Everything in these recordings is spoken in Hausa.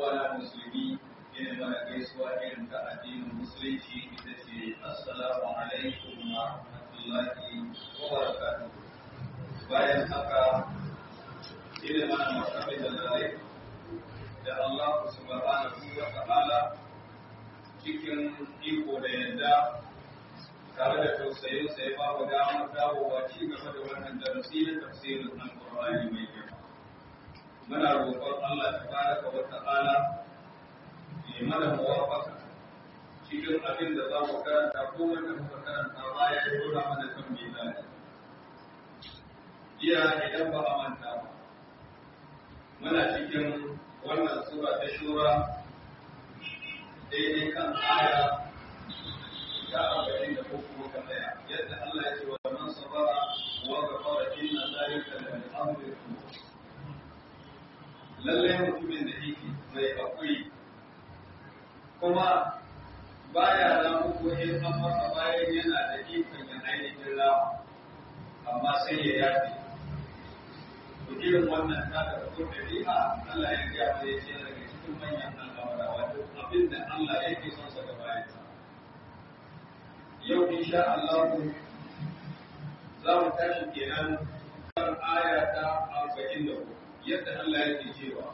uwana musulmi ina mana gaisuwa irin ta addinin musulunci ita ce assalamu alaikum wa rahmatullahi wa barakatuh bayan haka ina mana martabai da lalai da Allah subhanahu wa ta'ala cikin iko da yadda tare da tausayin sai ba mu damar dawowa ci gaba da wannan darasi na tafsirin alqur'ani mai girma muna roƙon Allah tabaraka wa ta'ala ya mana muwafaka cikin abin da za mu karanta ko wanda muka karanta baya ya dora mana kan mizani jiya idan ba a manta ba muna cikin wannan sura ta shura daidai kan aya ta arba'in da uku muka tsaya yadda Allah ya ce wa man sabara wa ghafara inna zalika la min amri lallai mutumin da yake mai hakuri kuma baya ramu ko in an masa bayan yana da ikon ya ainihin rama amma sai ya yafe to irin wannan ta da ko dabi'a Allah ya ga mai ya ce daga cikin manyan al'amura wato abin da Allah yake son sa da bayan yau insha Allah za mu tashi kenan kan aya ta 44 yadda Allah yake cewa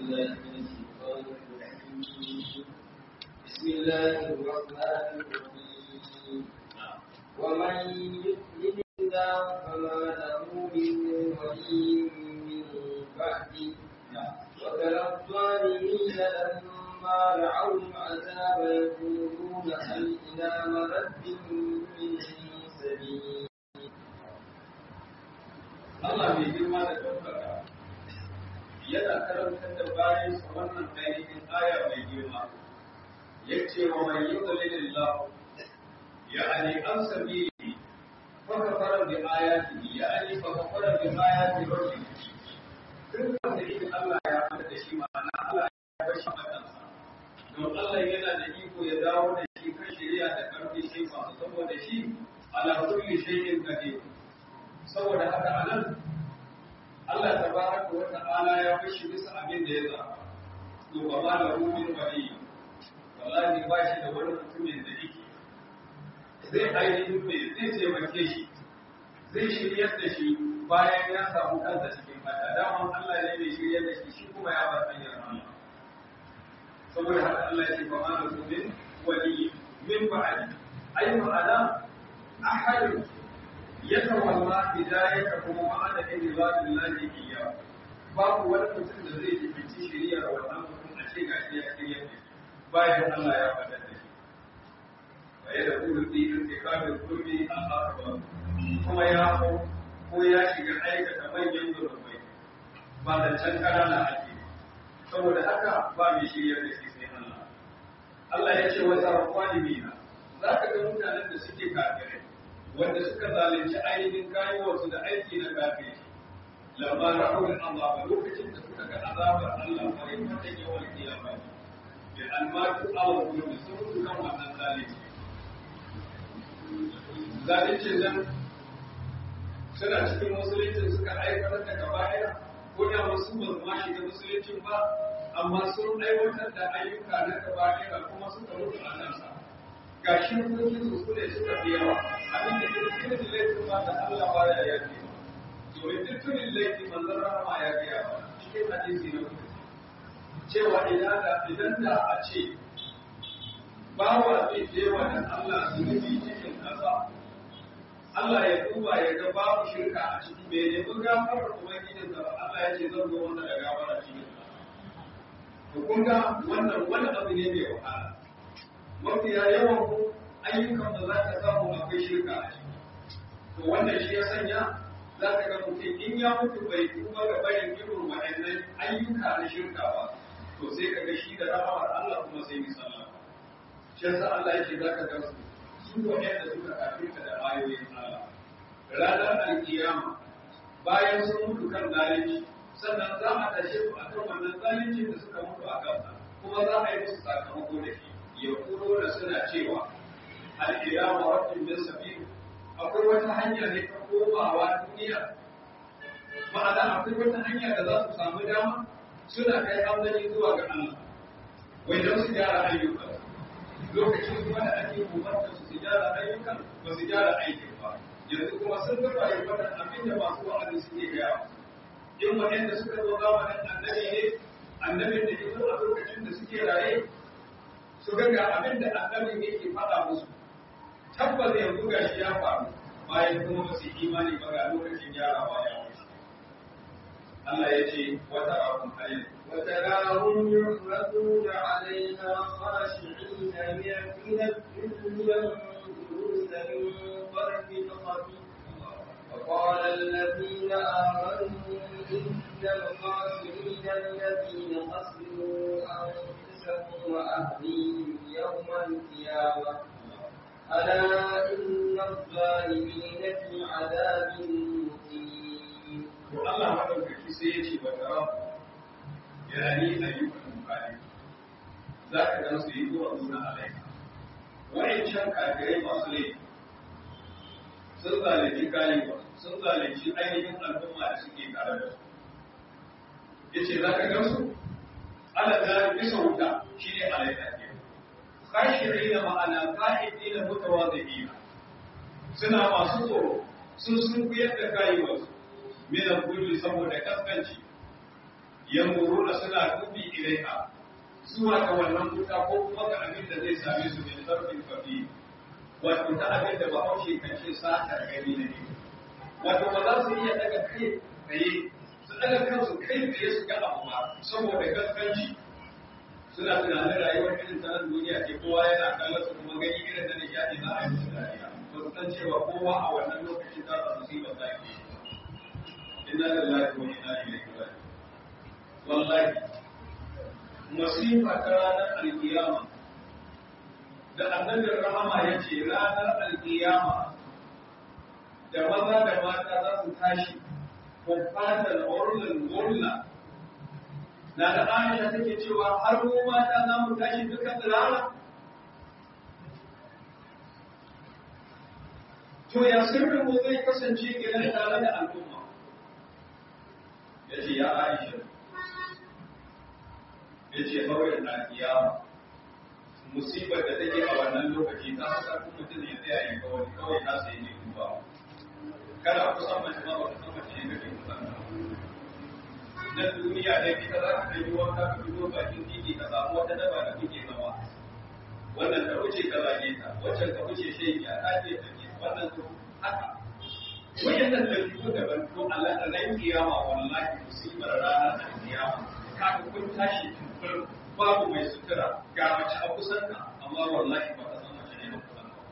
بسم الله الرحمن الرحيم ومن يؤمن الله فما له من ولي من بعده وترى الظالمين لما رأوا العذاب يقولون هل إلى مرد من سبيل Allah mai girma da ɗaukaka yana karantar da bayan sa wannan ainihin aya mai girma ya ce wa mai yi dalilillah ya ani an sabi fa kafara bi ayati ya ani fa kafara bi ayati rabbi duk wanda yake Allah ya fada da shi ma'ana Allah ya bar shi makansa don Allah yana da iko ya dawo da shi kan shari'a da karfi shi ba saboda shi ala kulli shay'in qadir saboda haka anan Allah tabaraka wa ta'ala ya bashi bisa abin da ya zaba to ba ma da rumin wali wallahi ba shi da wani mutumin da yake zai ainihin me zai taimake shi zai shiryar da shi bayan ya samu kansa cikin fata daman Allah ne mai shiryar da shi shi kuma ya bar hanyar Allah saboda haka Allah ya ce ba ma da rumin wali min ba'adi ai ma'ana ahadun yatawalla hidayatahu ma'ana ibadillahi iyyahu babu wani mutum da zai jibici shari'ar wannan mutum a ce ga shi ya shirya ne bayan Allah ya faɗa da shi wa ya da kulu fi irtikabil qurbi al-akbar kuma ya ko ko ya shiga aikata manyan zulubai ba da can kanana ake saboda haka ba mai shiryar da shi sai Allah Allah ya ce wa zarqalimina zaka ga mutanen da suke kafirai wanda suka zalunci ainihin kayuwarsu da aiki na kafin lamma ra'u al-azaba lokacin da suka ga azabar Allah bare mata yawan kiyama bi almatu aw kullu sun mutu kan wannan zalunci zalunci nan suna cikin musulunci suka aikata da kaba'ira ko da wasu ba su ma shiga musuluncin ba amma sun aiwatar da ayyuka na kaba'ira kuma suka mutu a kansa ga shi hukuncin su ne suka fi yawa abin da duk irin laifin ba da Allah ba ya yafe domin duk irin laifin manzon rahama ya gaya ba cikin hadisi na kuma cewa idan da idan da a ce bawa zai je wa dan Allah zunubi cikin kasa Allah ya duba ya ga babu shirka a ciki bai nemi gafarar ubangijin sa Allah ya ce zan zo wanda da gafara cikin to kun ga wannan wani abu ne mai wahala mafiya yawan ku ayyukan da za ka samu akwai shirka a ciki. To wannan shi ya sanya za ka ga mutum in ya mutu bai tuba ga bayan irin waɗannan ayyuka na shirka ba, to sai ka ga shi da rahamar Allah kuma sai mi sallah. Shi yasa Allah yake za ka ga su su waɗanda suka kafirta da ayoyin Allah. Ranar alkiyama bayan sun mutu kan zalunci sannan za a tashe su akan wannan zaluncin da suka mutu a kansa kuma za a yi musu sakamako da shi. yaquluna suna cewa al-ilaha rabbin min sabil akwai wata hanya ne ta komawa duniya ma'ana akwai wata hanya da za su samu dama suna kai amdani zuwa ga Allah wai don su gyara ayyukan lokacin kuma da ake umarta su su gyara ayyukan ba su gyara aikin ba yanzu kuma sun ga rayuwar abin da masu wa'azi suke gaya in waɗanda suka zo zamanin annabi ne annabin da ya zo a lokacin da suke raye su ga ga abin da annabin yake faɗa musu tabbas yanzu ga shi ya faru bayan kuma ba su imani ba ga lokacin gyarawa ya wuce Allah ya ce wata abun halin وتراهم يحرقون عليها خاشعين من الذل ينظرون من طرف خفي وقال الذين آمنوا إن الخاسرين الذين خسروا أنفسهم وأهليهم يوم القيامة ألا إن الظالمين في عذاب مقيم Allah maɗaukaki sai ya ce wata rahu yani ayyukan bukari za ka gan su yi zuwa nuna alaika wa'ancan kafirai masu laifi sun zalunci kayan sun zalunci ainihin al'umma da suke tare da su ya ce za ka gan su ala da bisa wuta shi ne alaika ke kashiri na ma'ana ka'idi na mutawa da iya suna masu tsoro sun sun kuyar da kayan minan kulli saboda kaskanci yanzuruna suna dubi ilaiha zuwa ga wannan wuta ko kuma ga abin da zai same su min sarfin kafi wato ta abin da bahaushe kan ce satar gani na ne wato ba za su iya daga kai tsaye su daga kansu kai tsaye su ga abu ba saboda kaskanci suna tunanin rayuwar irin ta nan duniya ce kowa yana kallon su kuma gani irin da nishaɗi za a yi musu dariya ba su san cewa kowa a wannan lokacin za su musibar za ke inna lillahi wa inna ilaihi raji'un wallahi masifa ta ranar alkiyama da annabin rahama ya ce ranar alkiyama da maza da mata za su tashi kumfatar orlin gorla na da aisha take cewa har mu mata za mu tashi duka tsirara to ya sirrin mu zai kasance gidan tare da al'umma ya ce ya aisha ya ce kawai na kiyama musibar da take a wannan lokaci ta haka kuma mutum ya tsaya yi kawai kawai ta sai ne duba kada kusan mace ma ba kusan mace ne kake kusan na duniya da ita za ka ɗanyi wanka ka fito bakin titi ka samu wata daba da kuke zama wannan ka wuce ka zage ta waccan ka wuce shaiki a ɗaki ta ke wannan ka haka wayannan da fito daban to Allah da ran kiyama wallahi musibar ranar kiyama kaga kun tashi tumbur babu mai sutura ga mace a kusan ka amma wallahi ba ka san mace ne ba kusan ka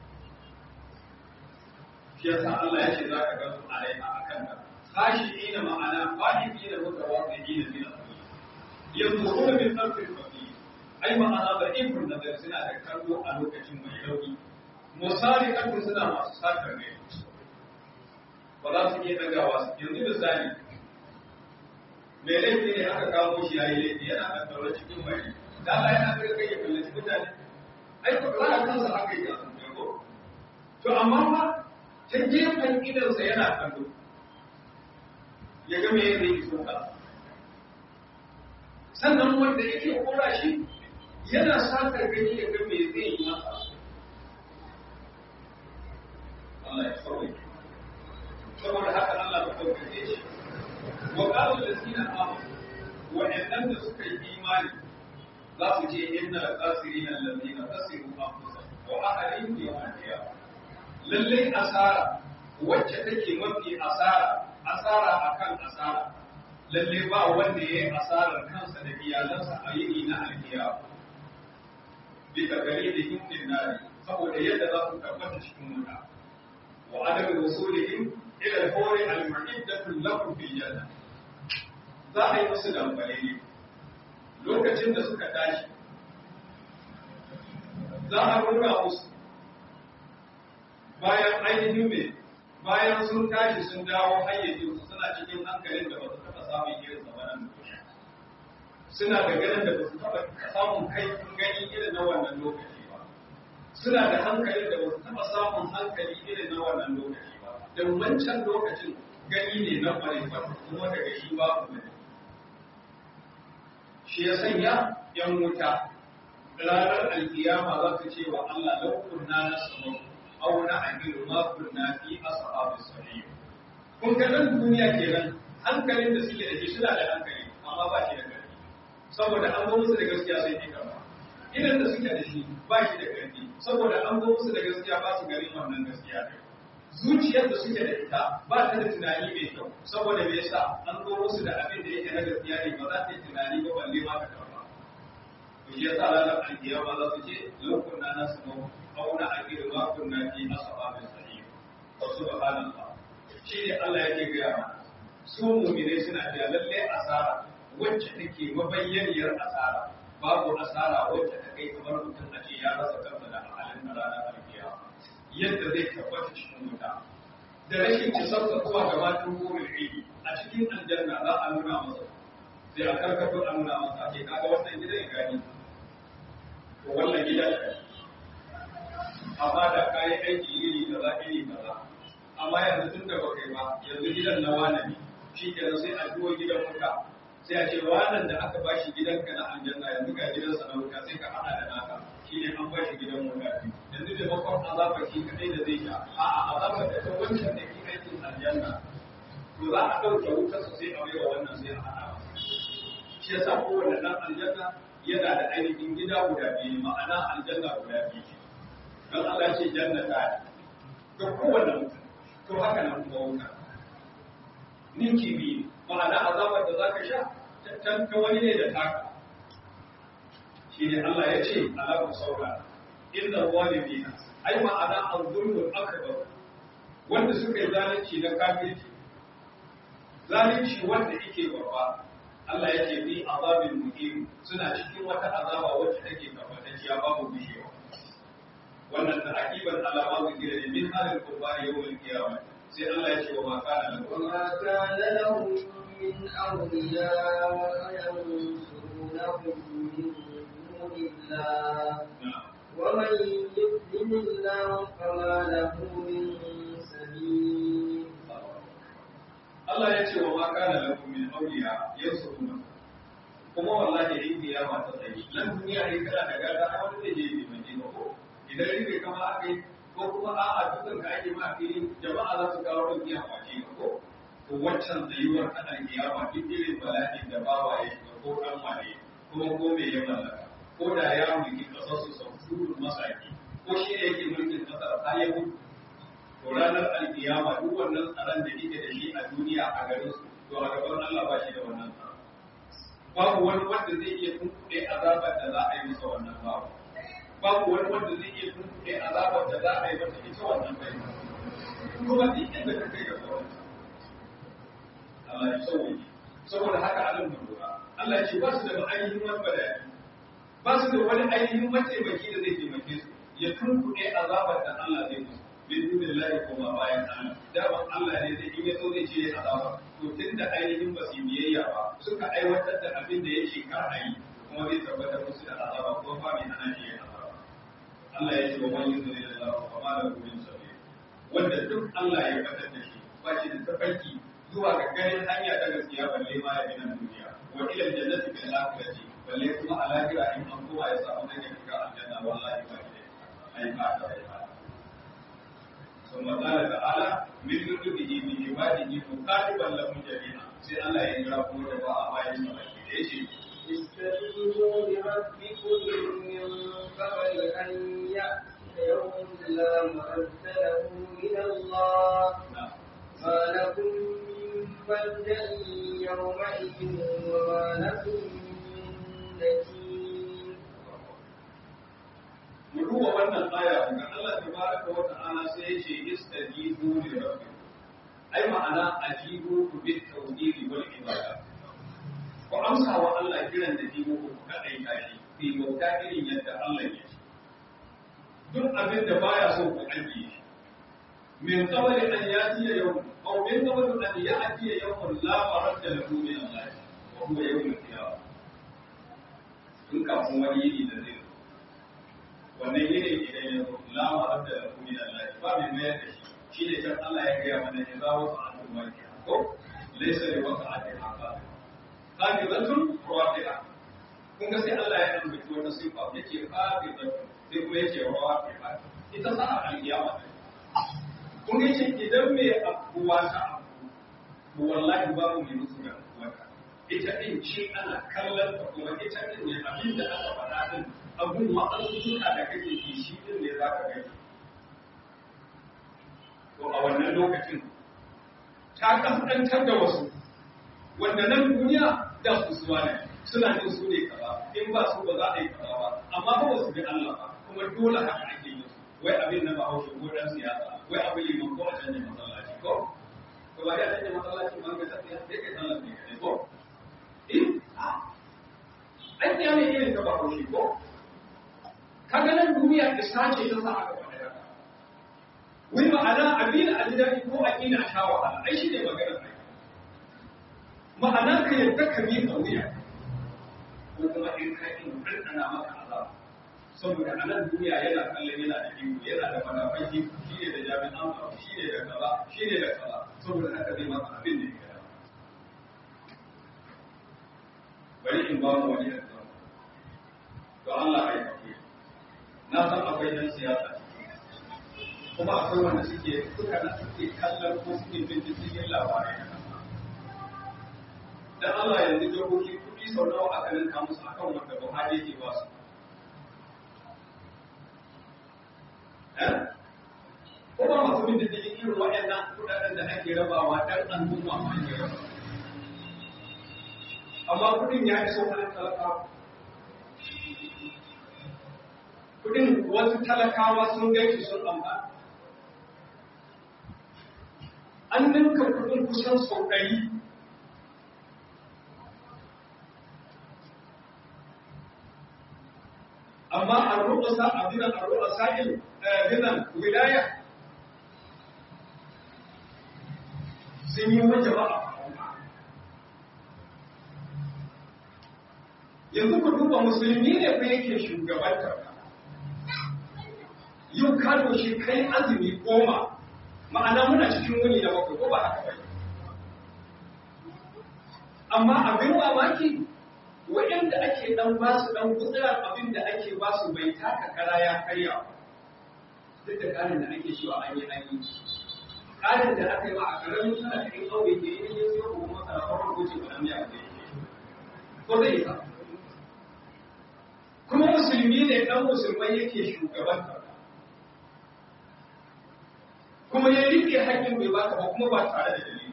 shi yasa Allah ya ce za ka ga su alaiha akan ka kashi ina ma'ana fahimi da mutawaqi'ina min al-qulub yanzuruna min tarfil qabil ai ma'ana da ibn nazar suna da kallo a lokacin mai rauni misali kan suna masu sakar ne ba za su iya dagawa su yanzu misali mai laifi ne aka kawo shi yayi laifi yana da tsaron cikin mai da Allah yana da kai ya kallaci mutane ai ko kana kansa aka yi kasan ko to amma fa ta gefen idansa yana kallo ya ga me zai yi soka sannan wanda yake kora shi yana sakar gani ya ga me zai yi masa Allah ya sauke saboda haka Allah ta ɗaukake shi wa qalu allazina amanu wa'annan da suka yi imani za su ce inna al-khasirina allazina khasiru anfusahum wa ahlihim yawm al-qiyamah lalle asara wacce take mafi asara asara akan asara lalle ba wanda yayi asarar kansa da iyalansa a yini na alkiyama bi gari da hindin nari saboda yadda za su tabbata cikin wuta wa adam wusulihim ila al-hawri al-mu'iddatu lahum fi janna za a yi musu dambare ne lokacin da suka tashi za a nuna musu bayan ainihin mai bayan sun tashi sun dawo hayyacin su suna cikin hankalin da ba su taɓa samun irin zamanin duniya suna da ganin da ba su taɓa samun kai gani irin na wannan lokaci ba suna da hankalin da ba su taɓa samun hankali irin na wannan lokaci ba don wancan lokacin gani ne na ƙwarewa kuma daga shi babu mai shi ya sanya yan wuta ranar alkiyama za ta ce wa Allah lau kunna nasmu aw na amiru ma kunna fi ashabis sahih kun ga nan duniya kenan hankalin da suke da shi suna da hankali amma ba shi da ƙarfi saboda an zo musu da gaskiya sai ne kama idan da suke da shi ba shi da ƙarfi saboda an zo musu da gaskiya ba su garin wannan gaskiya ne zuciyar da suke da ita ba ta da tunani mai kyau saboda me yasa an zo musu da abin da yake na gaskiya ne ba za ta yi tunani ba balle ma ka karba to shi yasa ranar alkiyama za su ce lokun na nasu mu auna akiru ma kunna fi ashabis sahih wa subhanallah shi ne Allah yake gaya mana su mu'minai suna da lalle asara wacce take mabayyaniyar asara babu asara wacce ta kai kamar mutum a ce ya rasa kansa da halin na ranar alkiyama yadda zai tabbata cikin wuta da rashin kisarsa zuwa ga matan burin ilmi a cikin aljanna za a nuna masa sai a karkato a nuna masa ake kaga wannan gidan ya gani to wannan gidan amma da kayi aiki iri kaza iri kaza amma yanzu tun da baka yi ba yanzu gidan na wane ne shi kenan sai a duwo gidan wuta sai a ce wanan da aka bashi gidanka na aljanna yanzu ga gidansa na wuta sai ka hada da naka shi ne an bashi gidan wuta yanzu da makon azabar shi kadai da zai sha a'a azabar da ta wancan da ke aikin aljanna to za a ɗauke wutar su sai a baiwa wannan sai a hada shi yasa kowane ɗan aljanna yana da ainihin gida guda biyu ma'ana aljanna guda biyu don Allah ce jannata ga kowane mutum to haka nan kuma wuta ninki biyu ma'ana azabar da zaka sha ta wani ne da taka shi ne Allah ya ce alaƙun saura inda zalimina ai ma'ana al-zulmul akbar wanda suka yi zalunci na kafirci zalunci wanda yake babba Allah yake bi azabin muhim suna cikin wata azaba wacce take tabbatacciya babu bishewa wannan ta'akiban alama zikira ne min halin kurbani yawmal qiyamah sai Allah ya ce wa ma kana lahu وما كان لهم من أولياء ينصرونهم من دون الله ومن يضلل الله فما له من سبيل Allah ya ce wa ma kana lahu min awliya yansuruna kuma wallahi in kiyama ta tsaye nan duniya ne kana da gada ai wani zai je mai mai ko idan rike kama akai ko kuma a'a dukan ka ake ma fili jama'a za su kawo ɗauki a kwace ka ko to waccan tsayuwar ta alkiyama duk irin bala'in da bawa ya shiga ko ɗan wane kuma ko me ya mallaka ko da ya mulki ƙasar su sau shurun masaki ko shi ne yake mulkin ƙasar har ya mutu to ranar alkiyama duk wannan tsaron da yake da shi a duniya a garin su to a gaban Allah ba shi da wannan tsaron babu wani wanda zai iya tunkuɗe azabar da za a yi masa wannan babu babu wani wanda zai iya tuntuɓe azabar da za a yi mata ita wannan bai kuma duk inda ka kai ga kawai Allah ya sauke saboda haka alim da lura Allah ya ce ba su da ainihin wani bayani ba su da wani ainihin mataimaki da zai taimake su ya tuntuɓe azabar da Allah zai musu bin dunin lahi kuma bayan Allah daman Allah ne zai in ya so zai ce azabar to tun da ainihin ba su biyayya ba suka aiwatar da abin da ya ce kar a yi kuma zai tabbatar musu da azaba ko ba mai ana iya Allah ya ce wa man yuzuri da Allah fa ma lahu min sabil wanda duk Allah ya fatar da shi ba shi da tafarki zuwa ga ganin hanya ta gaskiya balle ma ya binan duniya wa ila jannati bil akhirati balle kuma a lahira in an kowa ya samu daga shiga aljanna wallahi ba shi ai ba ta ai ba ثم قال تعالى من لطفه بعباده مكاتبا لهم جميعا sai Allah ya jira kuma da ba a bayan sa baki da yace استجيبوا لربكم من قبل أن يأتي يوم لا مرد له من الله ما لكم من ملجأ يومئذ وما لكم من نكير mu duba wannan aya ga Allah tabaraka wa ta'ala sai ya ce istajibu li rabbikum ai ma'ana ajibu bit tawhid wal ibada ku amsa wa Allah kiran da jibo ku kadai tashi ku yi bauta irin yadda Allah ya ce duk abin da baya so ku ajiye shi min qabli an yati yawm aw min qabli an yati yawm la maradda lahu min Allah wa huwa yawm al-qiyamah in kafin wani yini da zai wannan yini idan ya zo la maradda lahu min Allah ba mai mayar da shi shi ne kan Allah ya gaya mana ya zawo a al'umma ko laysa li waqa'ati haqqa قابضة رافعة kun ga sai Allah ya ambaci wata sifa yace fa bi sai kuma yace wa fi fa ita sa al-qiyama kun ga ce idan me abuwa ta abu to wallahi babu mai musu da wata ita din ce ana kallon ta kuma ita din ne abin da aka faɗa din abun ma'azuka da kake ji shi din ne zaka gani to a wannan lokacin ta kaskantar da wasu wanda nan duniya da su suwa ne suna jin su ne kaza in ba su ba za a yi kaza ba amma ba su bi Allah ba kuma dole haka ake yi wai abin na bahaushe ko dan siyasa wai abin liman ko a canja masallaci ko to ba ya canja masallaci ba ga tafiya sai kai sallar ne kai ko eh an ya ne irin ta bahaushe ko kaga nan duniya isa ce ta sa aka faɗa haka wai ma'ana abin a ji daɗi ko a ƙina a sha wahala ai shi ne maganar ai ma'ana ka yadda ka miƙa wuya ko kuma in ka yi ɗanɗana maka azaba saboda a nan duniya yana kallon yana da iko yana da madafan iko shi ne da jami'an tsaro shi ne da kaza shi ne da kaza saboda haka zai masa abin da ya gada bari in ba mu wani yanzu to Allah ya kafe na san akwai yan siyasa kuma akwai wanda suke suka na suke kallon ko suke bin cikin labarai dan Allah yanzu jihohi kuɗi sau nawa aka ninka musu akan wanda Buhari yake ba su ko ba masu bin diddigin irin waɗannan kuɗaɗen da ake rabawa dan al'umma ma ake raba amma kuɗin ya iso hannun talakawa kuɗin wasu talakawa sun gaishe sun amfana an ninka kuɗin kusan sau ɗari amma an rubuta abinan an rubuta sa'il binan wilaya sun yi wajen ba yanzu ku duba musulmi ne fa yake shugabantar ka yau ka doshi kai azumi goma ma'ana muna cikin wuni da bakwai ko ba haka bai amma abin mamaki waɗanda ake ɗan ba su ɗan gutsurar abin da ake ba su bai taka kara ya karya duk da ƙarin da ake cewa an yi an yi ƙarin da aka yi ma a ƙaramin tana cikin ƙauye ke yi ne sai ko masa da farko ko ce ba nan ya ke ko zai isa kuma musulmi ne ɗan musulmai yake shugabantar kuma ya riƙe haƙƙin bai baka ba kuma ba tare da dalili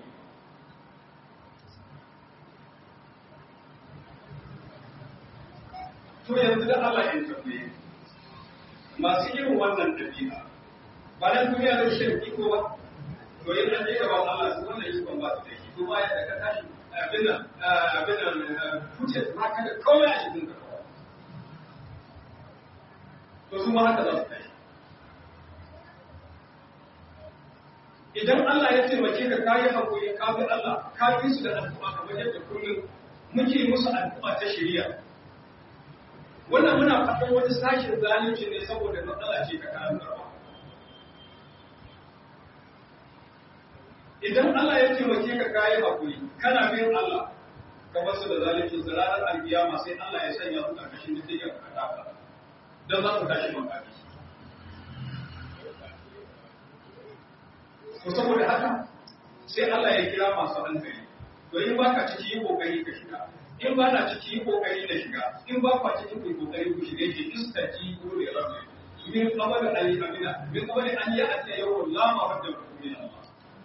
to yanzu da Allah ya tambaye masu irin wannan dabi'a ba nan duniya da shi iko ba to yin an je gaban Allah su wannan ikon ba su da shi to ba ya da ka tashi abin nan abin nan kuce ma ka da komai a cikin ka to su ma haka za su tashi idan Allah ya taimake ka kayi hakuri ka bi Allah ka bi su da addu'a kamar yadda kullum muke musu addu'a ta shari'a wannan muna faɗin wani sashin zalunci ne saboda matsala ce ta karantarwa idan Allah ya taimake ka kayi hakuri kana bin Allah ka basu da zalunci su ranar alkiyama sai Allah ya sanya su ƙarƙashin diddigar ka kafa don za su tashi makafi to saboda haka sai Allah ya kira masu hankali to in baka ciki yi kokari ka shiga in ba na ciki yi kokari na shiga in ba kwa ciki ku kokari ku shiga ke istaji ko da rabbi min qabl an yamina min qabl an ya'ti yawm la maradda min Allah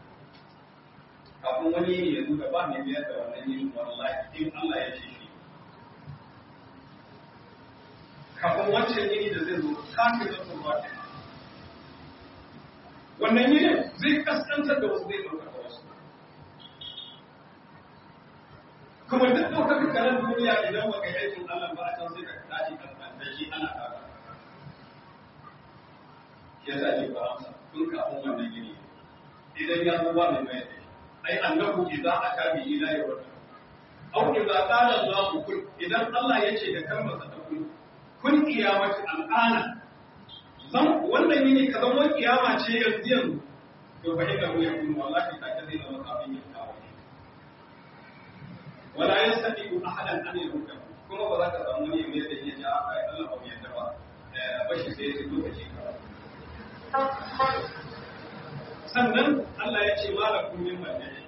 kafin wani yini ya zuga ba mai biyar da wannan yini wallahi in Allah ya ce shi kafin wancan yini da zai zo kafin da sun ba wannan yinin zai kaskantar da wasu zai ɗaukaka wasu kuma duk ɗaukaka karan duniya idan baka yi aikin Allah ba a can sai ka tashi kaskanta shi ana kaka ya sa ce ba amsa tun kafin wannan yini idan ya zo ba mai mai ai annahu idza aka bi ila yawm aw idza qala Allah kun idan Allah ya ce da kalmar sa kun kun kiyamati al'ana zan wannan yini ka zama kiyama ce yanzu yanzu to fa inda mu yakun wallahi ta kaze da makafin ya kawo wala yastati ahadan an yuka kuma ba za ka samu wani sannan Allah ya ce malakum min madani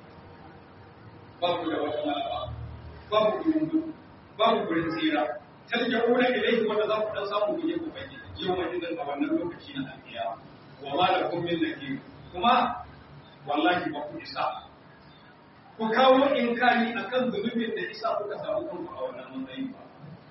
babu da wata malaba babu dundu babu gurin tsira tarja'una ilayhi wanda za ku dan samu guje ku bai yau mai idan a wannan lokaci na alƙiya wa malakum min nakir kuma wallahi ba ku isa ku kawo inkari akan zunubin da isa kuka samu kanku a wannan matsayin ba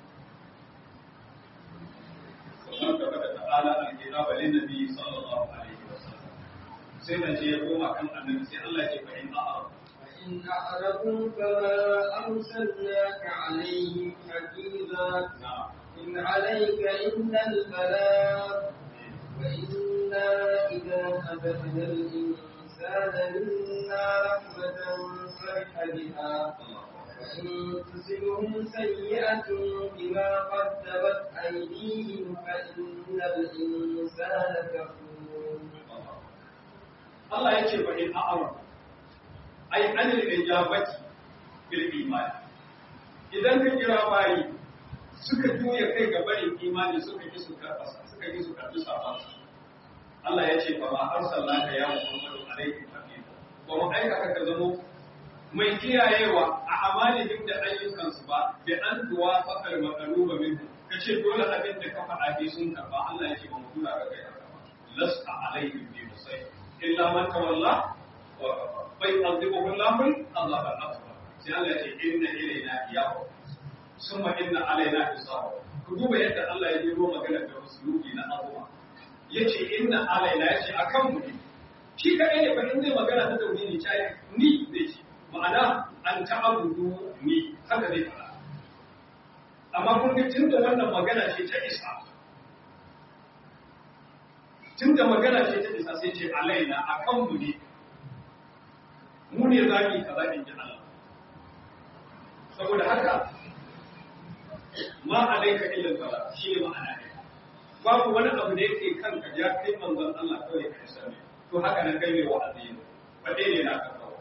sannan gaba da ta'ala al-kitaba lin nabi sallallahu alaihi wasallam sai da je ya koma kan annabi sai Allah ya ce fa in a'a إن أعرضوا فما أرسلناك عليهم حفيظا na'am إن عليك إلا البلاغ وإنا إذا أذقنا الإنسان منا رحمة فرح بها وإن تصبهم سيئة بما قدمت أيديهم فإن الإنسان كفور Allah ya ce fa in a'ara ai anil ijabati bil iman idan ka kira bayi suka juya kai ga barin imani suka ki su karɓa suka ki su karɓi sabon Allah ya ce fa ma arsalnaka ya Muhammadu alaihi hafiza ba mu aika ka zamo mai kiyayewa a amalihim da ayyukansu ba bi an duwa fakar makaruba min ka ce dole abin da ka faɗa bi sun karɓa Allah ya ce ba mu tura ka kai haka ba lasta alaihim bi musai illa man tawalla wa kafa bai azibuhu Allahu Allah al-akbar sai Allah ya ce inna ilaina iyahu summa inna alaina hisabu ku duba yadda Allah ya jiro magana da usulubi na abuwa yace inna alaina yace akan mu ne shi kadai ne fa in zai magana ta tauhidi ta ni zai ce ma'ana an ta'abudu ni haka zai fara amma kun ga tunda wannan magana ce ta isa tunda magana ce ta isa sai ce alaina akan mu ne mu ne za mu yi kaza in ji Allah saboda haka ma alaika illa sala shi ne ma'ana ne babu wani abu da yake kanka ya kai manzon Allah kawai ka isa ne to haka nan kai mai wa'azi ne ba dai ne na ka kawo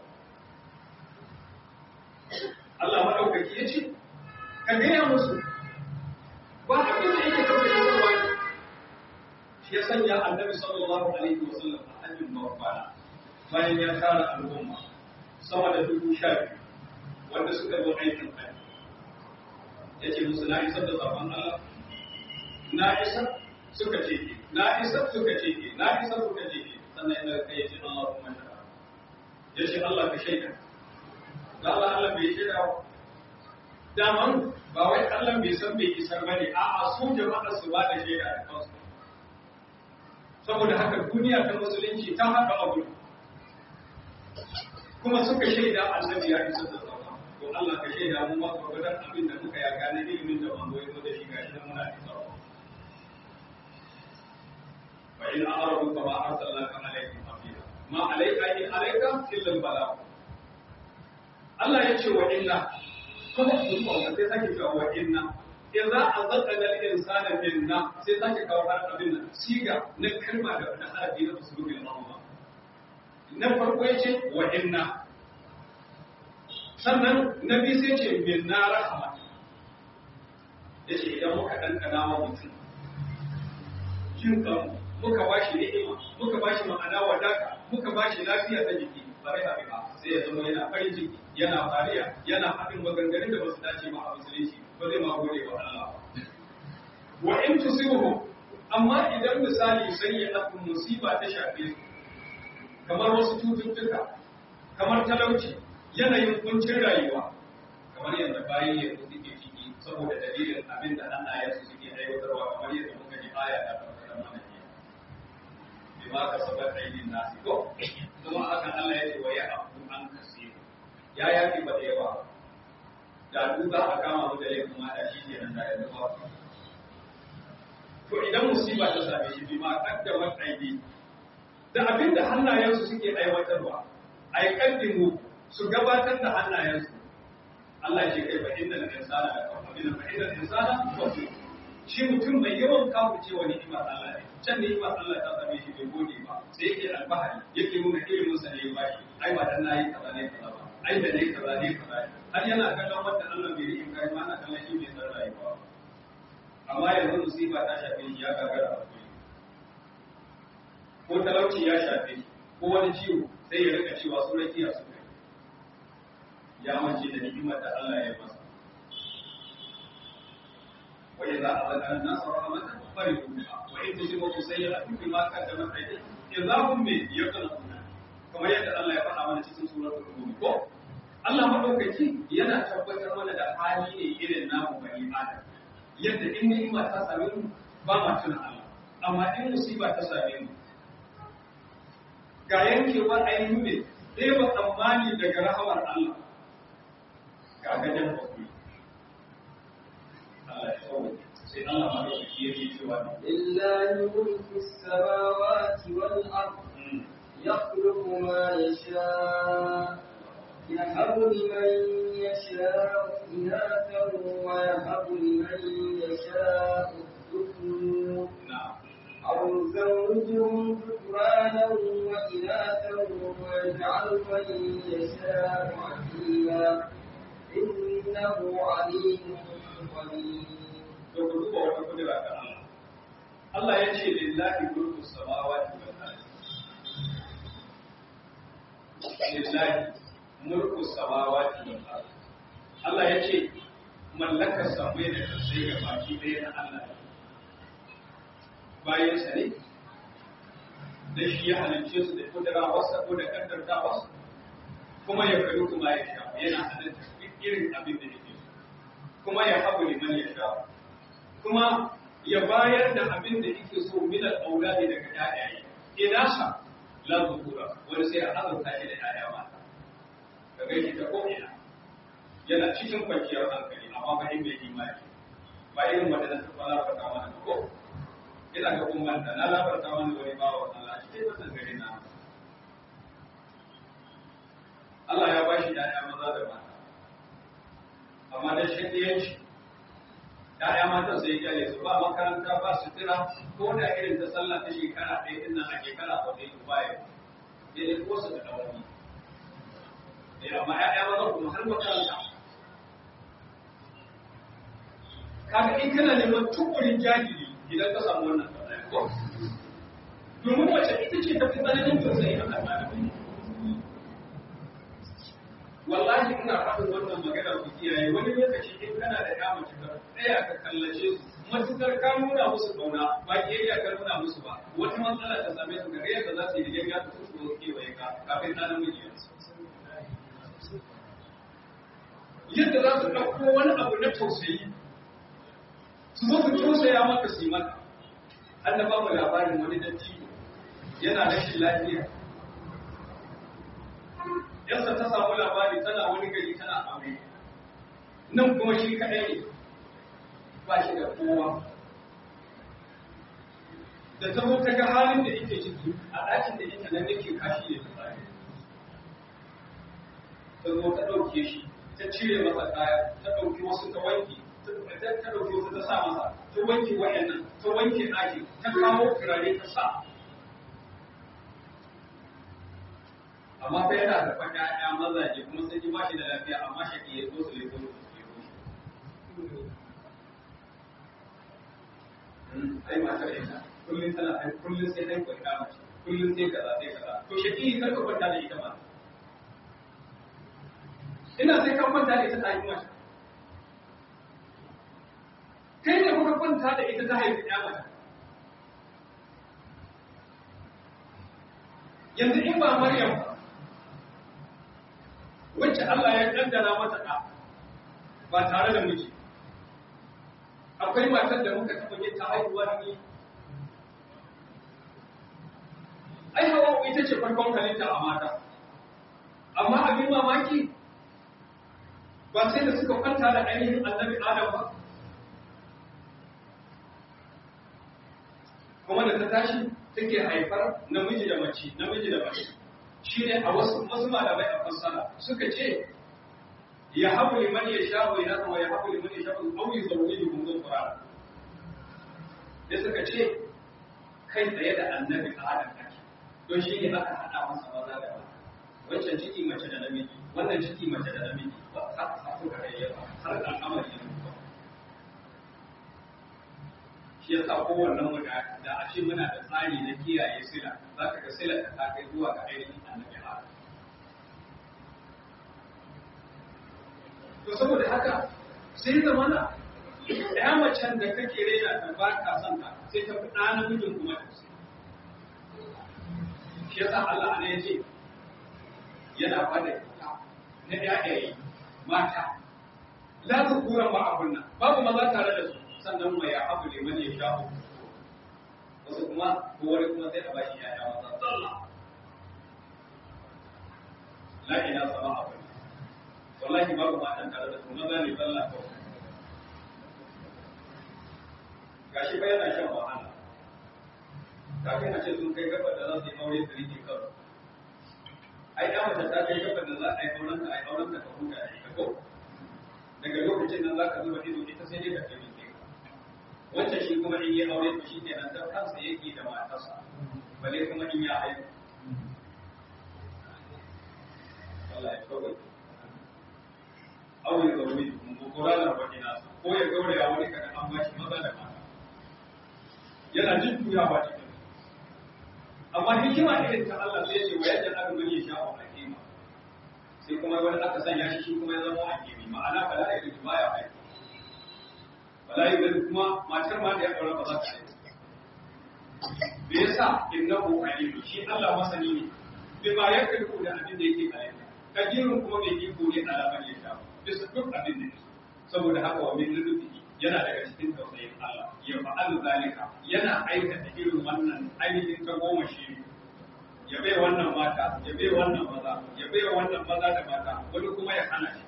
Allah madaukaki ya ce ka gaya musu ba abin da yake kawai da yawa ne shi ya sanya annabi sallallahu alaihi wasallam a hajjin mawafana bayan ya tara al'umma sama da dubu sha biyu wanda suka zo aikin hajji ya ce musu na isar da zaben Allah na isar suka ce ke na isar suka ce ke na isar suka ce ke sannan yana kai ya ce Allah kuma shara ya ce Allah ka shaida da Allah Allah bai shaida ba daman ba wai Allah bai san bai isar ba ne a'a su jama'a su ba da shaida da kansu saboda haka duniya ta musulunci ta haɗa abu kuma suka shaida annabi ya isar da zaben to Allah ka shaida mu ma gwargwadon abin da muka ya gane ilimin da manzo ya zo da shi gashi nan muna isarwa fa in a'radu fa ma arsalnaka alaihim hafiza ma alayka in alayka illa al-balagh Allah ya ce wa inna kuma ku ba wanda sai sake cewa wa inna idza azaqna al-insana minna sai sake kawo har abin nan siga na kalma da na harafi na usulul ma'ruf na farko yace wa inna sannan na biyu sai ce min na rahama ya ce idan muka ɗanɗana wa mutum jin kanmu muka ba shi ni'ima muka ba shi ma'ana wadaka muka ba shi lafiya ta jiki bare a bika sai ya zama yana farin ciki yana fariya yana haɗin maganganun da ba su dace ba a musulunci ba zai ma gode wa Allah wa in tusibuhu amma idan misali sai ya ɗafi musiba ta shafe su kamar wasu cututtuka kamar talauci yanayin kuncin rayuwa kamar yadda bayan yanzu suke ciki saboda dalilin abin da hannayensu suke aiwatarwa kamar yadda muka ji aya da tabbatar mana ke bi ma ka sabar aidin nasi ko kuma hakan Allah ya ce wa ya abu an kasi ya yafi ba da yawa da duk za a kama mu da laifin mata shi ke nan da yanzu ba to idan musiba ta same shi bi ma kaddamar aidi da abin da hannayensu suke aiwatarwa ai kaddimu su gabatar da hannayensu Allah ce kai fa innal insana la kafir fa innal insana kafir shi mutum mai yawan kafu cewa ni'imar Allah ne can ni'imar Allah ta same shi bai gode ba sai yake alfahari yake nuna ilimin sa ne ba shi ai ba dan nayi kaza ne kaza ba ai da ne kaza ne kaza har yana kallon wanda Allah bai yi kai ma ana kallon shi bai san rayuwa amma yanzu musiba ta shafe shi ya gagara a ko talauci ya shafe shi ko ko wani ciwo sai ya rika cewa su rakiya su kai ya mace da ni'imar da Allah ya masa wa idza azaka an-nas rahmatan farihu biha wa in tusibu sayyi'atun bima qaddamat aydihim idza hum min yaqnatuna kamar yadda Allah ya faɗa mana cikin suratul rum ko Allah madaukaki yana tabbatar mana da hali ne irin namu bani adam yadda in ni'ima ta same mu ba ma tuna Allah amma in musiba ta same mu ga yankewar ainihin ne ɗaya ba tsammani daga rahamar Allah ga gajen hakuri Allah ya tsawo sai Allah ma da shi yake cewa ne lillahi mulku samawati wal ard yakhluqu ma yasha يهب لمن يشاء إناثا ويهب لمن يشاء الذكور na'am أو زوجهم ذكرانا وإناثا ويجعل من يشاء عقيما إنه عليم قدير to ku duba wata kudura ta Allah Allah ya ce lillahi mulku samawati wal ardi lillahi mulku samawati wal ardi Allah ya ce mallakar samai da kasai ga baki ɗaya na Allah ne. bayan sa ne da shi ya halicce su da kudura wasa ko da kaddarta wasa kuma ya faru kuma ya sha yana halitta duk irin abin da yake so kuma ya habu liman ya sha kuma ya bayar da abin da yake so minal auladi daga ƴaƴaye ina sa la zukura wani sai a azurta shi da ƴaƴa mata ka ga shi ta ko ina yana cikin kwanciyar hankali amma ba in bai imani ba irin wanda na taɓa labarta mana ba ko ina ga kun manta na labarta mana wani bawa Allah cikin wannan gari na Allah ya bashi ƴaƴa maza da mata amma da shakiyanci ‘ya'ya matan sai kyale su ba makaranta ba su tira ko da irin ta sallah ta shekara ɗaya ɗin nan a shekara ko ɗaya baya sai dai ko su da ɗaurani. Eh amma ‘ya'ya maza kuma har makaranta. Kaga in kana neman tukurin jahili idan ka samu wannan tambaya ko? Domin wace ita ce ta fi tsananin tausayi a kan wallahi ina faɗin wannan magana ku kiyaye wani lokaci in kana da ya mace ka tsaya ka kallace su matukar ka nuna musu kauna ba kiyayya ka nuna musu ba wata matsala ta same su gare yadda za su yi da yayya ta su zo kewaye ka kafin na namiji yadda za su ɗauko wani abu na tausayi su zo su tausaya maka su yi maka an da ba mu labarin wani dattijo yana rashin lafiya yansa ta samu labari tana wani gari tana aure nan kuma shi kaɗai ne ba shi da kowa da ta zo ta ga halin da yake ciki a ɗakin da ita nan yake kashi ne tsari ta zo ta ɗauke shi ta cire masa kaya ta ɗauki wasu ta wanke ta ɗauki wasu ta sa masa ta wanke wa'annan ta wanke ɗaki ta kawo turare ta sa amma fa yana da fa ƴaƴa mazaje kuma sun ji bashi da lafiya amma shaki ya zo su ne ko su ke ai matar ita kullum tana ai kullum sai dai kwanta mace kullum sai kaza sai kaza to shaki kar ka kwanta da ita ma ina sai ka kwanta da ita ta yi mace kai ne kuka kwanta da ita ta haifi ƴa mace yanzu in ba Maryam ba wacce Allah ya kaddara mata ɗa ba tare da miji akwai matar da muka taɓa yin ta haihuwa da ni ai hawa ita ce farkon halitta a mata amma abin mamaki ba sai da suka kwanta da ainihin annabi adam ba kuma da ta tashi take haifar namiji da mace namiji da mace shi ne a wasu wasu malamai a fassara suka ce ya habu liman ya sha wa yana kuma ya habu liman ya sha wa auyi zaune da gungun fara da suka ce kai tsaye da annabi adam ake don shi ne aka haɗa masa maza da mata wancan ciki mace da namiji wannan ciki mace da namiji ba har a suka rayuwa har al'amari ya mutu shi ya sa kowannen mu da a ce muna da tsari na kiyaye sila za ka ga sila ta kai zuwa ga ainihin annabi Adam to saboda haka sai zamana ya macen da kake rena ta ba ka son ta sai ta fi ɗa namijin kuma da su shi yasa Allah ne ya ce yana bada kyauta na ƴaƴaye mata la zukuran ba abun nan babu maza tare da su sannan mai ya abu liman ya sha wasu kuma ko wani kuma sai a bashi ƴaƴa maza zalla la ila sama abun wallahi babu matan tare da su maza ne zalla kawai gashi ba yana shan wahala kafin a ce sun kai gaba da za su yi aure su rike kawai ai da mace ta kai gaba da za a yi auren ka a yi auren ka ka huta da ita ko daga lokacin nan za ka zuba ido ita sai dai ka kai mike wancan shi kuma in yi aure to shi kenan ta kansa yake da matarsa bale kuma in ya haihu Allah ya kawai aure ga wuri ko kuranar wani nasa ko ya gauraya wani kaga an bashi maza da mata yana jin tuyawa cikin amma hikima irin ta Allah sai ce wa yadda aka gani sha wa hakima sai kuma wani aka sanya shi shi kuma ya zama hakimi ma'ana bala ya gudu baya aiki bala ya gudu kuma matar ma da ya ɗaura ba za ta aiki me yasa innahu alim shi Allah masani ne bai ma ya kalku da abin da yake aiki kajirin kuma mai iko ne alamar ya sha bisa duk abin da yake saboda haka wa min lutfi yana daga cikin tausayin Allah ya fa'alu zalika yana aikata irin wannan ainihin ta goma shi ya bai wannan mata ya bai wannan maza ya bai wannan maza da mata wani kuma ya hana shi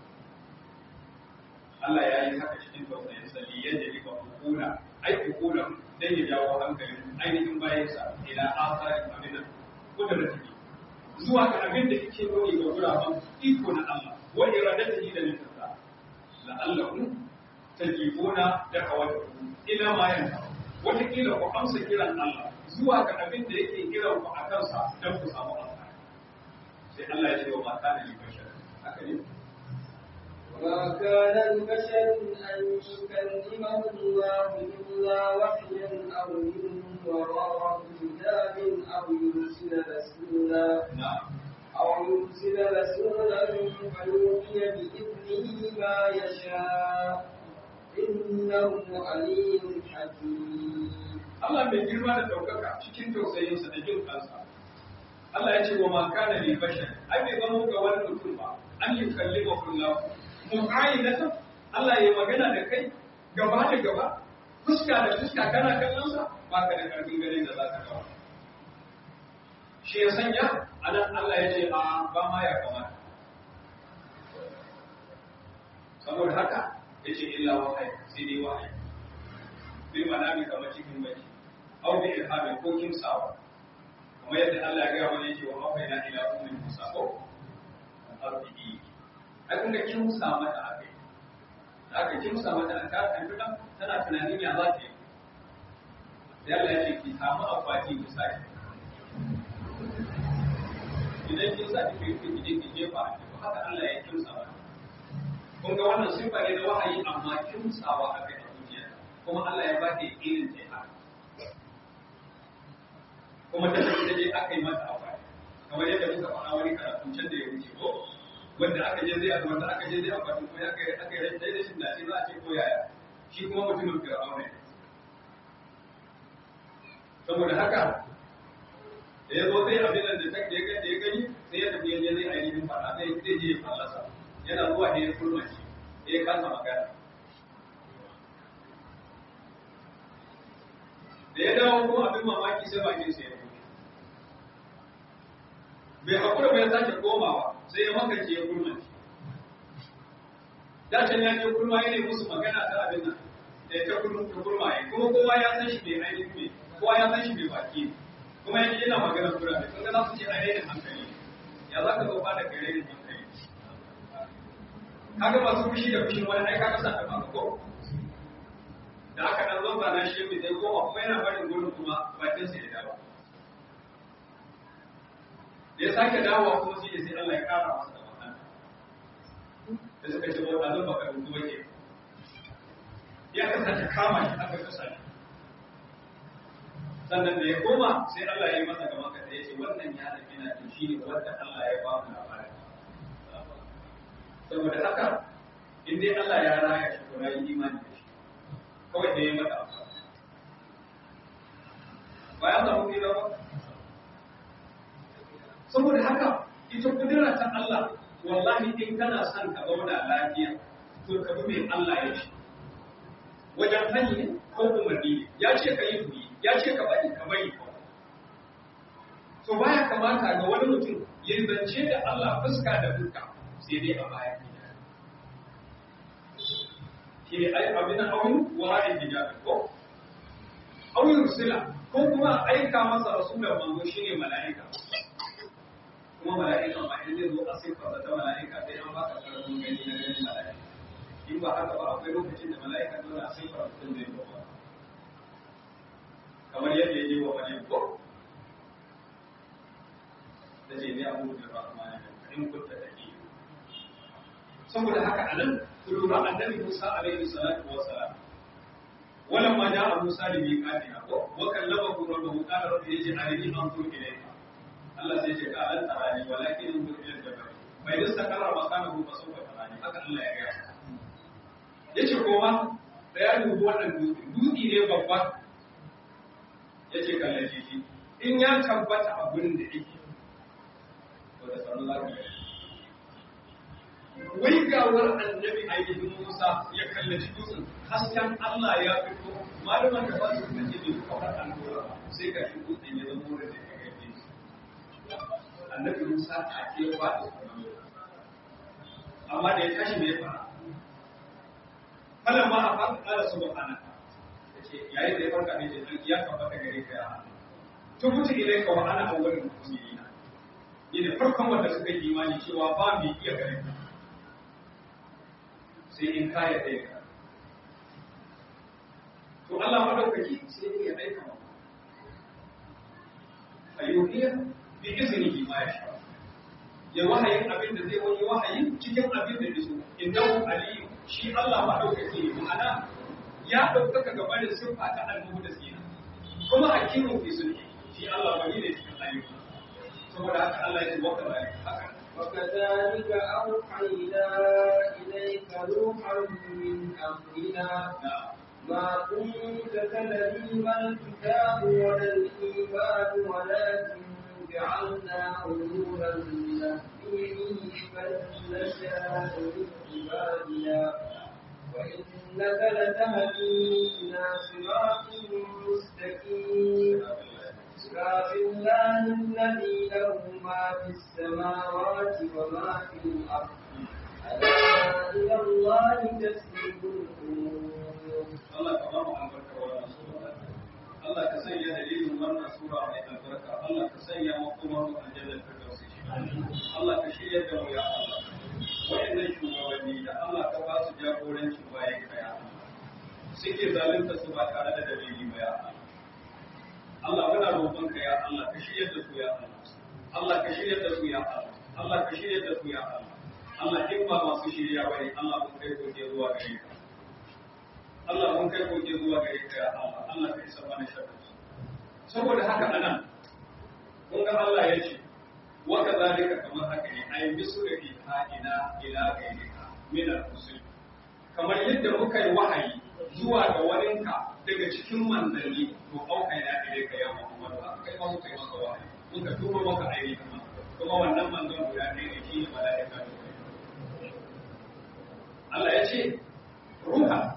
Allah ya yi haka cikin tausayin sa li yadda liba hukuna ai hukuna dan ya jawo hankalin ainihin bayansa ila asarin abinan kudratihi zuwa ga abin da yake nuni ga guraben iko na Allah wa iradatihi da nufinsa la'allakum tajibuna da kawatu ila ma yanka wataƙila ku amsa kiran Allah zuwa ga abin da yake kiran ku a kansa don ku samu amfani sai Allah ya ce wa mata da bashar haka ne وما كان لبشر أن يكلمه الله إلا وحيا أو من وراء حجاب أو يرسل رسولا na'am أو يرسل رسولا فيوحي بإذنه ما يشاء إنه عليم حكيم Allah mai girma da ɗaukaka cikin tausayinsa da jin kansa. Allah ya ce wa ma kana li bashar ai bai zama ga wani mutum ba an yi kalli wa kullahu mu'ayyinatan Allah ya magana da kai gaba da gaba fuska da fuska kana kallon sa ba ka da karfin gare da za ka kawo shi ya sanya anan Allah ya ce a ba ma ya kamata saboda haka ya ce illa wahayi sai dai wahayi bil manami kamar cikin baki aw bi ilhamin ko kimsawa kamar yadda Allah ya gaya mana yake wa mafaina ila ummin musa ko arbi'i ai kun ga kimsa mata akai aka kimsa mata an ta kan duka tana tunanin ya za ta yi sai Allah ya ce ki samu akwati ki sake idan kin sa ki ki ki ki jefa a ciki haka Allah ya kimsa mata kun ga wannan sifa ne na wahayi amma kimsawa akai a zuciya kuma Allah ya ba ta irin ta haka kuma ta tafi je aka yi mata akwai kamar yadda muka faɗa wani karatu can da ya wuce ko wanda aka je zai wanda aka je zai akwai ko ya kai aka yi rashin da shi da shi za a ce ko yaya shi kuma mutumin fir'auna ne saboda haka da ya zo sai abin da ta da ya da ya gani sai ya tafi ya je zai ainihin faɗa sai zai je ya fallasa yana zuwa ne ya kurma shi ya kasa magana da ya dawo kuma abin mamaki sai bakin sa ya buɗe bai hakura bai sake komawa sai ya makance ya kurma da can ya je kurma ya ne musu magana ta abin nan da ta kurma ta kurma ya kuma kowa ya san shi bai ainihin bai kowa ya san shi bai baki kuma ya yana magana kura ne kun ga za su ce a rainin hankali ya za ka zo ba da kai rainin hankali kaga masu fushi da fushin wani ai kaga sa ta ba ko da aka dan zo na shi mai sai goma kuma yana barin gurin kuma bakin sa ya dawo da ya sake dawowa kuma shi ne sai Allah ya kara masa da wannan da suka ce wata zan baka rubu wake ya kasance kama shi aka kasa shi sannan da ya koma sai Allah ya yi masa gaban ka ya ce wannan ya da kina to shine wanda Allah ya ba mu labarin saboda haka in dai Allah ya raya shi to rayi imani da shi kawai da ya mata amfani ba ya samu kira ba saboda haka ita kudura ta Allah wallahi in kana son ka zauna lafiya to ka bi mai Allah ya ce wajen hanyar ko umarni ya ce ka yi turi ya ce ka bari ka bari to baya kamata ga wani mutum ya zance da Allah fuska da fuska sai dai a baya shi ne ai abin awin wara'in hijabi ko awin rusula ko kuma aika masa rasulan manzo shine mala'ika kuma mala'ika ma in zai zo a siffar ta mala'ika sai an baka karfin gani na ganin mala'ika in ba haka ba akwai lokacin da mala'ika dole a siffar mutum zai zo kamar yadda ya yi wa wani ko da ce ne abu da ba kuma ne in kunta da ke saboda haka anan ku lura annabi Musa alaihi salatu wa salam ولما جاء موسى لميقاتنا وكلمه ربه قال رب اجعلني انظر اليك الله سيجي قال لن تراني ولكن انظر الى الجبل فإذا استقر مكانه فسوف تراني haka Allah ya gaya yace kowa da ya dubi wannan dutse dutse ne babba yace kallace shi in ya tabbata a gurin da yake to da sanin lafiya wai gawar annabi ainihin Musa ya kallaci dutsen hasken Allah ya fito malaman da ba su kace ne ko har an dora sai ka shi dutsen ya zama da ya gaje annabi Musa ta ke ba da amma da ya tashi bai fara falan ma a fara kala subhanaka yace yayin da ya farka ne ce ya tabbata gare ka ya tubutu ilaika wa ana awwalul mu'minina ne farkon wanda suka yi imani cewa ba mai iya gare ka sai in kaya ɗaya ka. To Allah maɗaukaki sai ya aika ma. A yohiyar bi izini ma ya sha. Ya wahayin abin da zai wani wahayin cikin abin da iso. Innahu aliyu shi Allah maɗaukaki ne ma'ana ya ɗaukaka gabanin siffa ta annabu da sina. Kuma hakimu fi sulhi shi Allah wani ne cikin ayyuka. Saboda haka Allah ya ce wa haka وكذلك أوحينا إليك روحا من أمرنا ما كنت تدري ما الكتاب ولا الإيمان ولكن جعلناه نورا نهدي من نشاء من عبادنا وإنك لتهدي إلى صراط مستقيم صراط الله الذي له ما في السماوات وما في الأرض ألا إلى الله تسلم الأمور Allah ka ba mu albarka wannan sura Allah ka sanya dalilin wannan sura mai albarka Allah ka sanya makomar mu aljanna ta dausi Allah ka shirya da mu ya Allah wayannan shugabanni da Allah ka ba su jagoranci bayan kaya suke zalunta su ba tare da dalili ba ya Allah Allah muna roƙon ka ya Allah ka shirya da su ya Allah Allah ka shirya da su ya Allah Allah ka shirya da su ya Allah Allah in ba masu shirya bane Allah mun kai gobe zuwa gare ka Allah mun kai goge zuwa gare ka ya Allah Allah ka isa mana sharri saboda haka anan kun ga Allah ya ce wa kadhalika kamar haka ne ay misri ina ila gairika min al-rusul kamar yadda muka yi wahayi zuwa ga waninka daga cikin manzanni to auka ina gare ka ya Muhammad haka kai ma muka yi maka wahayi muka turo maka aini kuma kuma wannan manzon guda ɗaya ne shi ne mala'ika Allah ya ce ruha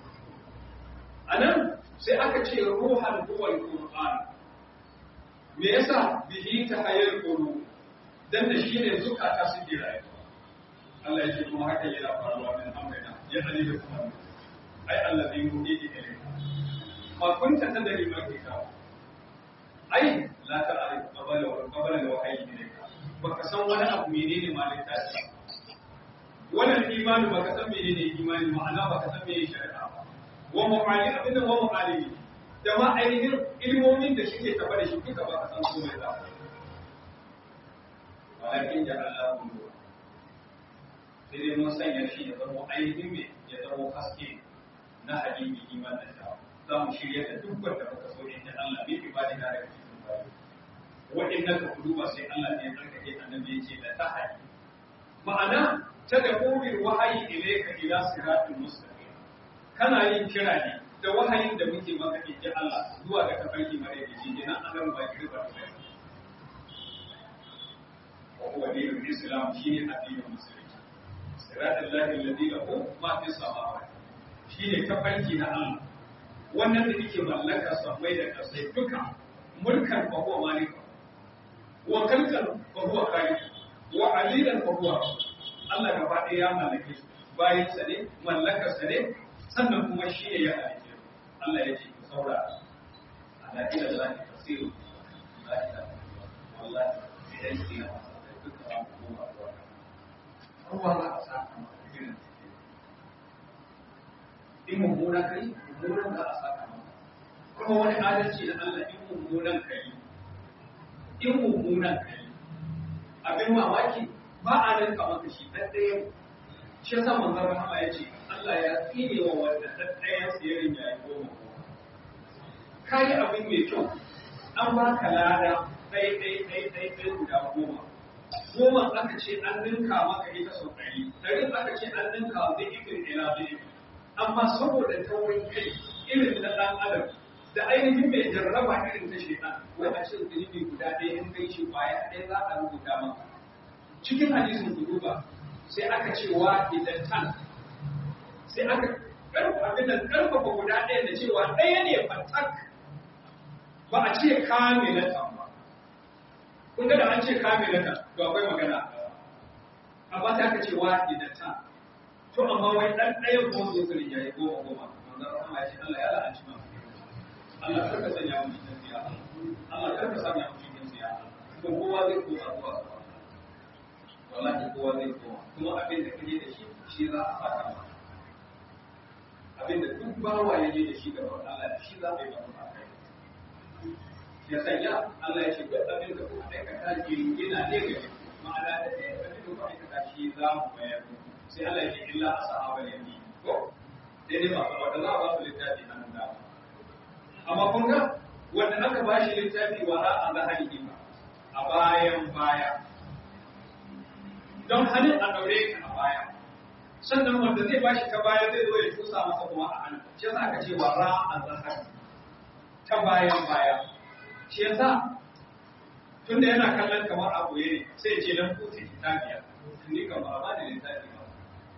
anan sai aka ce ruhan huwa al-qur'an me yasa bihi tahayyul qulub dan da shine zukata su jira Allah ya ce kuma haka yana faruwa min amrina ya ali da kuma ai allazi yuhidi ilayka ma kunta tadri ma kitab ai la ta'rif qabala wa qabala al-wahyi ilayka baka san wani abu menene malaka ce wannan imani baka san menene imani ma'ana baka san menene shari'a ba wa mu'allim abinda wa mu'allimi da ma ainihin ilmomin da suke tafa da shi duka ba ka san komai ba walakin da Allah kun do sai dai mun sanya shi ya zama ainihin me ya zama haske na hadisi iman da ta za mu shirya da duk wanda muka so inda Allah bai ibadi da daga cikin bayi waɗannan ka kudu ba sai Allah ne ya tsarkake annabi ya ce da tahadi ma'ana ta da ƙorin wahayi ilaika ila siratul mustaqim kana yin kira ne da wahayin da muke maka inji Allah zuwa ga tafarki mare da shi kenan an ba ki riba da wa huwa dinul islam shine addinin musulunci siratul lahi alladhi lahu ma fi samawati shine tafarki na Allah wannan da yake mallaka sammai da kasai duka mulkan fa huwa malikan wa kalkan fa huwa khaliq wa alilan fa huwa Allah gaba ɗaya ya mallake su bayan sa ne mallakar sa ne sannan kuma shi ne ya halice Allah ya ce ku saurara ala ila Allah tasiru la ilaha wallahi idan ki na duka an kuma ruwa ruwa za a saka maka irin in mummuna kai mummunan za a saka maka kuma wani adalci na Allah in mummunan kai in mummunan kai abin mamaki ba a nan kamar da shi ɗan ɗaya shi yasa manzon rahama ya ce Allah ya tsine wa wanda ɗan ɗayan siyarin ya yi goma ka yi abin mai kyau an ba ka lada ɗaya ɗaya ɗaya ɗaya ɗaya guda goma goma aka ce an ninka maka ita sau ɗari ɗari aka ce an ninka zai ibin ila zai amma saboda taurin kai irin na ɗan adam da ainihin mai jarraba irin ta shaitan wai a cikin zunubi guda ɗaya in kai shi baya ɗaya za a rubuta maka cikin hadisin duba sai aka ce wa idan tan sai aka karfa abin da karfafa guda ɗaya da cewa ɗaya ne fatak ba a ce kamilatan ba kun ga da an ce kamilatan to akwai magana amma sai aka ce wa idan tan to amma wai ɗan ɗaya ko zo su rinjaye goma goma manzon Allah ya ce Allah ya la'anci ma Allah karka sanya mu cikin siya Allah karka sanya mu cikin siya ko kowa zai koma zuwa wallahi kowa zai koma kuma abin da kaje da shi shi za a saka maka abin da duk bawa ya je da shi gaban Allah da shi za a yi maka kai ya sanya Allah ya ce duk abin da kuka aikata ke yana ne ga ma'ana da ɗaya abin da kuka aikata shi za mu bayar sai Allah ya ce illa ashabu yamin ko dai dai masu wanda za a ba su littafi hannun dama amma kun ga wanda aka ba shi littafi wara a zahari a bayan baya don hannun a ɗaure ka a baya sannan wanda zai ba shi ta baya zai zo ya tusa masa kuma a hannu shi yasa aka ce wa ra a zahar ta bayan baya shi yasa tunda yana kallon kamar a boye ne sai ce dan kuta kitabiya ni kan ba ba da littafi ba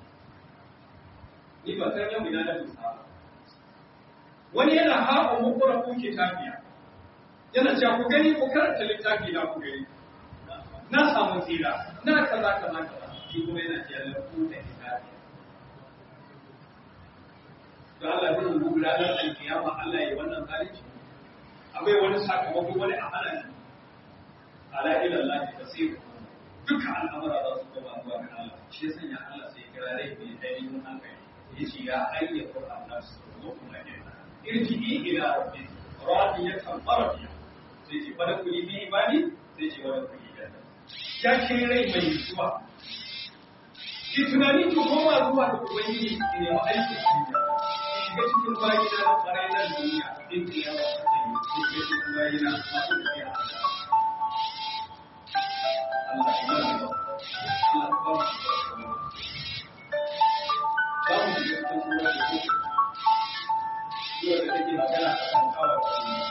ni ba san yau ina da tusa wani yana haɓa mukura ku kitabiya yana cewa ku gani ku karanta littafi na ku gani na samu tsira na kaza kaza kaza shi kuma yana ce Allah ku da hisabi to Allah zai yi gudanar alkiyama Allah ya wannan zalunci akwai wani sakamako wani amana ne ala ila Allah ta tasiru duka al'amura za su koma zuwa ga Allah shi ya sanya Allah sai ya kira rai mai ainihin hankali ya ce ya ayya Qur'an nasu zo kuma ne irji'i ila rabbi radiyatan maradiya sai ce bada kuli bi ibadi sai ce bada kuli ya ce rai mai zuwa. Ki tunani ki koma zuwa da Ubangiji ki nemi aiki a duniya. Ki shiga cikin bayina na ƙwarai na duniya in ki yawa a cikin ki shiga cikin bayina masu tafiya. Allah ya mana ba. Allah ya ba mu Za mu shiga cikin sura da ku. Sura da take magana a kan kawar duniya.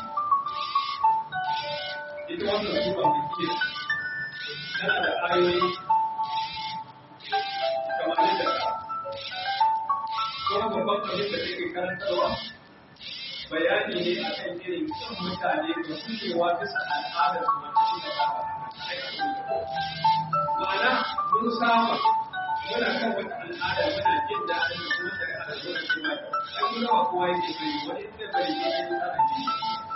Ita wannan sura mai kiyar tana da ayoyi kamar yadda kuma babban abin da take karantarwa bayani ne a kan irin kyan mutane da kushewa bisa al'adar su wanda suka saba ma'ana mun saba muna kan wata al'ada muna jin daɗin da kuma daga al'adun da ke mai ai kuma ba kowa yake bari wani zai bari ne ya yi tsara jini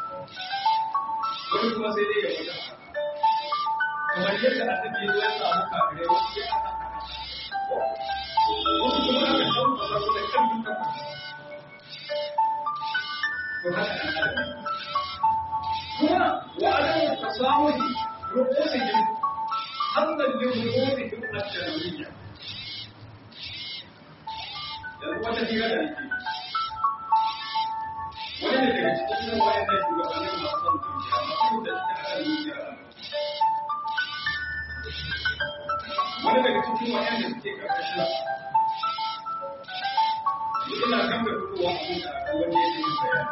wani kuma sai dai ya fita kamar yadda annabi ya samu kafirai wasu ya aka wasu kuma aka ɗauka ba su da ƙarfin kafa to haka an haɗa kuma wa adamu tasamuhi ru'usihim hamdan li ru'usihim al-shar'iyya yanzu wata hira da nake wani irin wayannan shugabannin masu son zuciya masu da suke a kan zuciyar wani daga cikin wayanda suke karkashin su ina kan da fitowa abin da aka wani ya yi bayani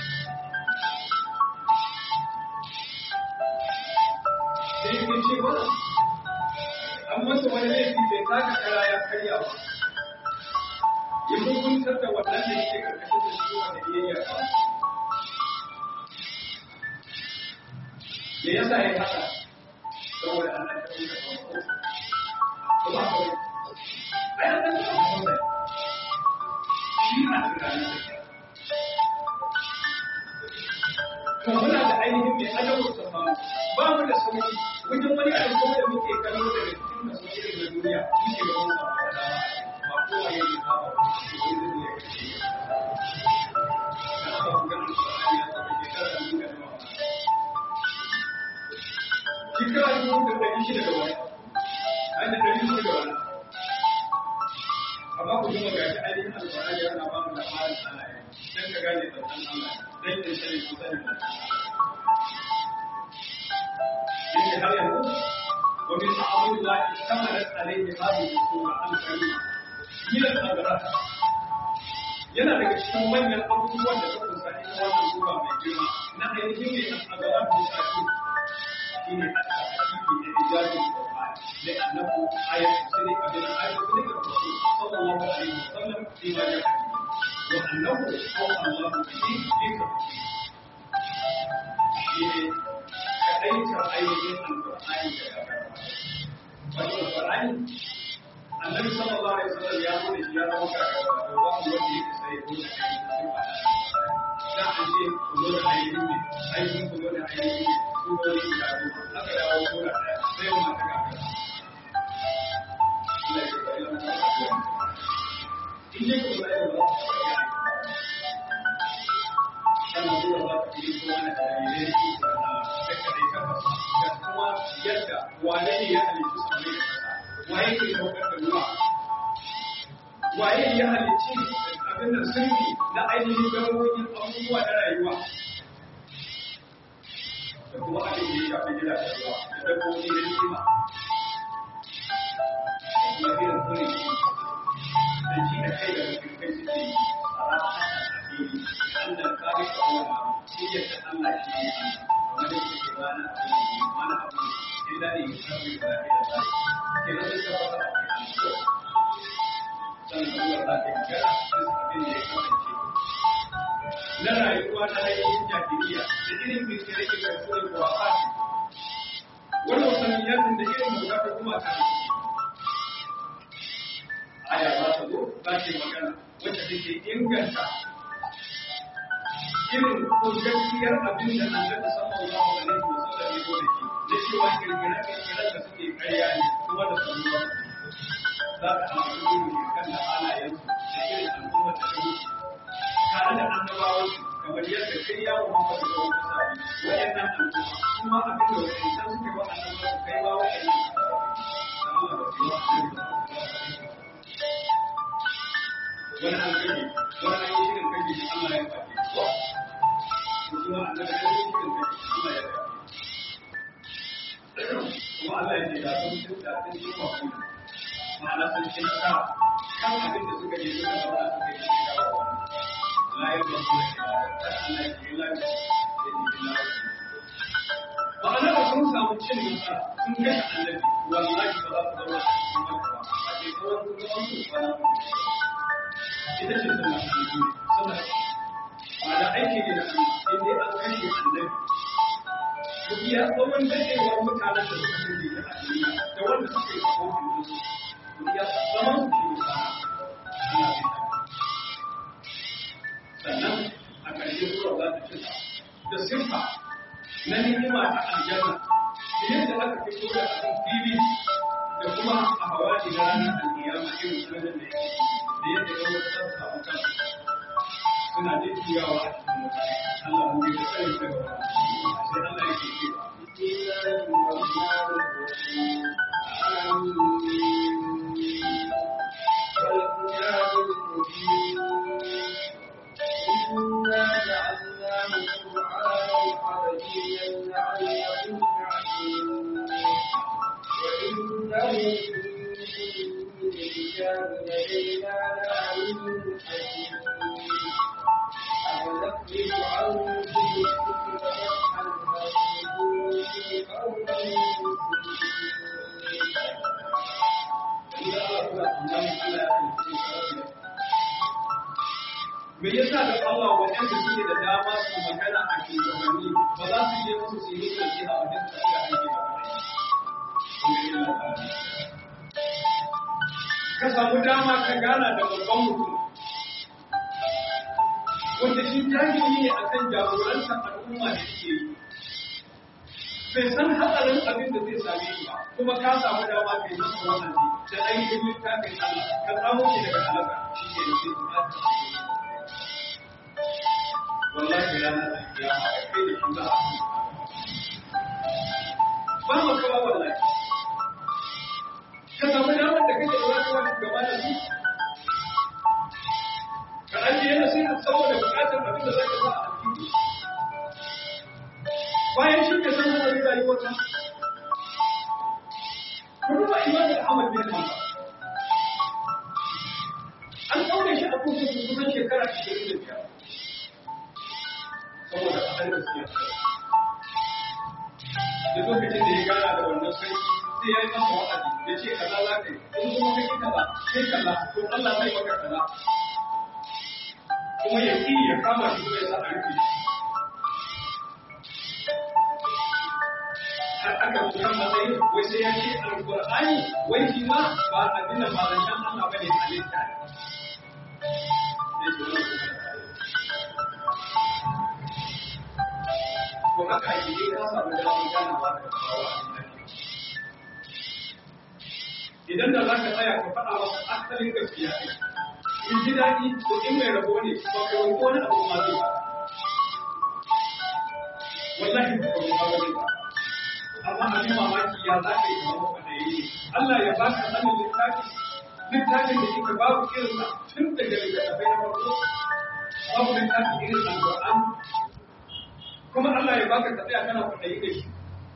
sai yake cewa an masa wani laifi bai taka kara ya karya ba ya hukuntar da wannan da yake karkashin da shi wanda biyayya ba me yasa ya haka saboda Allah ya kuma ba kuma kawai ai an san ba shi a tunanin to muna da ainihin mai adabu ta samu ba mu da sauki wajen wani abin kuma da muke kallo daga cikin da sauki da duniya muke ga wani samu da dama ba kowa ya yi ba ba wani zai ya kashe da aka buga alƙur'ani ya saba shekara da muka nawa shekara dubu da ɗari shida da wani an da ɗari shida da wani amma ku duba ga shi ainihin alƙur'ani yana ba mu labarin Allah ya dan ka gane tsantan Allah dan ka sani ku sani yake har yanzu wa min a'amul la istamarat alayhi hadhihi sura al-karima min al-agrat yana daga cikin manyan abubuwan da suka sa ita wannan sura mai girma na ainihin ne al-agrat mutaki shine al-tafiqi da ijazin Qur'an da annabu ayat sirri abin ayat sirri da Rasul sallallahu alaihi wasallam fi ma ja'a wa annahu qala Allah bihi dhikra shine kadaitar ainihin alƙur'ani da ya Wani alƙur'ani, annabi sallallahu alaihi wasallam ya zo da shi ya zama kakar da ba mu wanda yake sai ko da kai cikin ba. Da an ce ku zo da ainihin ne, ainihin ku zo da ainihin ne, ku zo da guda biyu, aka dawo ko da ɗaya, sai mu mata kakar. Allah ya bari mu ta kakar. In ne ku zo da yau za ku taɓa yi sannan zuwa za ku yi kuma da dalilai su da kadai kafa da kuma yadda wane ne ya halittu sammai da kasa waye ke saukar da ruwa waye ya halicci abin da sirri na ainihin gamoyin abubuwa na rayuwa da kuma abin da ya shafi gida da ruwa da dabbobi da nima da kuma irin kuri da ji da kai da rufin kai suke yi a ranar addini da Allah kare ka wani shi yadda Allah shi ne Allah wanda ke wani abu wani abu illa ne ya samu da lafiya da zai ke nan da ba ta ake so sannan Allah za ta yi gara da abin da ya kasance na rayuwa na ainihin jahiliya da irin kirkire ke karfi da kuwa fasi wani wasaniyatin da irin mu ta kuma ta aya za ta zo za ta yi magana wacce take inganta irin ko gaskiyar abin da annabi sallallahu alaihi wasallam ya gode ki da cewa kirkira kirkira da suke karya ne kuma da sanuwa za ka amfani da kan da halayen da irin al'ummar da ta wuce tare da annabawan kamar yadda kai ya Muhammadu da wata sabi waɗannan al'umma kuma abin da waɗannan suka yi wa annabawa su kai ba waɗannan Allah ba su yi wa wani an kage wani an yi shirin kage shi Allah ya faɗi ko kuma annabi an yi shirin kage Allah ya faɗi kuma Allah ya ce da sun sun da sun yi mafi ma'ana sun ci nasara kan abin da suka je suka zauna suka yi shi dawo la ya ba su da kira da Allah ya ce la ya ce la ya ce ma'ana ba sun samu cin nasara sun kashe annabi wallahi ba za su zauna a cikin makka ba a ce kawai sun zama su kwana ita ce sunna aljihu sunna ba da aiki ne da Allah in dai an kashe annabi ku iya tsawon dadewar mutanen da suka kashe da a duniya da wanda suka yi kawo hannun su ku iya zaman su ke da Allah zai sannan a ƙarshe sura za ta cika da siffa na ni'ima ta aljanna da yadda aka fito da abin fili da kuma a hawaji na ranar alkiyama irin sanar da yake da yadda ya wata za su samu kan suna jujjuyawa a cikin wuta Allah mu yi tsayin daga wani sai Allah ya ke cewa والكتاب المبين إنا جعلناه لعلكم تعقلون وإنه من الكتاب لدينا لعلم حكيم أونخرج عنكم الذكر فتحا فانفذوا أو Me yasa da Allah waɗanda suke da dama su magana a shugabanni ba za su je musu su yi sauki a wajen tafiya aiki ba Ka samu dama ka gana da babban mutum wanda shi jahili ne akan jagorantar al'umma da suke yi. Bai san hatsarin abin da zai same shi ba, kuma ka samu dama kai masa wannan da ainihin littafin Allah, ka samu shi daga halaka shi ke da zai bukata. wallahi ranar alkiyama a kai da shi za a ba mu kawo wallahi ka samu damar da kake da wasu wani gaba da su ka ajiye na sai saboda bukatar abin da za ka sa a aljihu bayan shi ka san wani rayuwar ta ku duba imamu Ahmad bin Hanbal an ɗaure shi a kurkuku kusan shekara 25 saboda kaɗan da suke da lokacin da ya gana da wannan sarki sai ya yi masa wa'azi ya ce kaza za ka yi in kuma kake kaza sai kaza to Allah zai maka kaza kuma ya ƙi ya kama shi kuma ya sa a rufe shi har aka zo kan matsayin wai sai ya ce alƙur'ani wai shi ma ba abin da ba zancen Allah ba ne a littafi ya ce wannan kuma to haka ake yi ka samu damar ganawa da kawo idan da za ka tsaya ka faɗa masa asalin gaskiya ne in ji daɗi to in mai rabo ne ba ka wani wani abu ma zai ba wallahi ba ka wani wani ba amma abin mamaki ya za ka yi zama kwaɗayi Allah ya baka sanin littafi littafin da yake babu irinsa tun daga littattafai na farko babu littafin irin alƙur'an kuma Allah ya baka ka tsaya kana kwaɗayi da shi.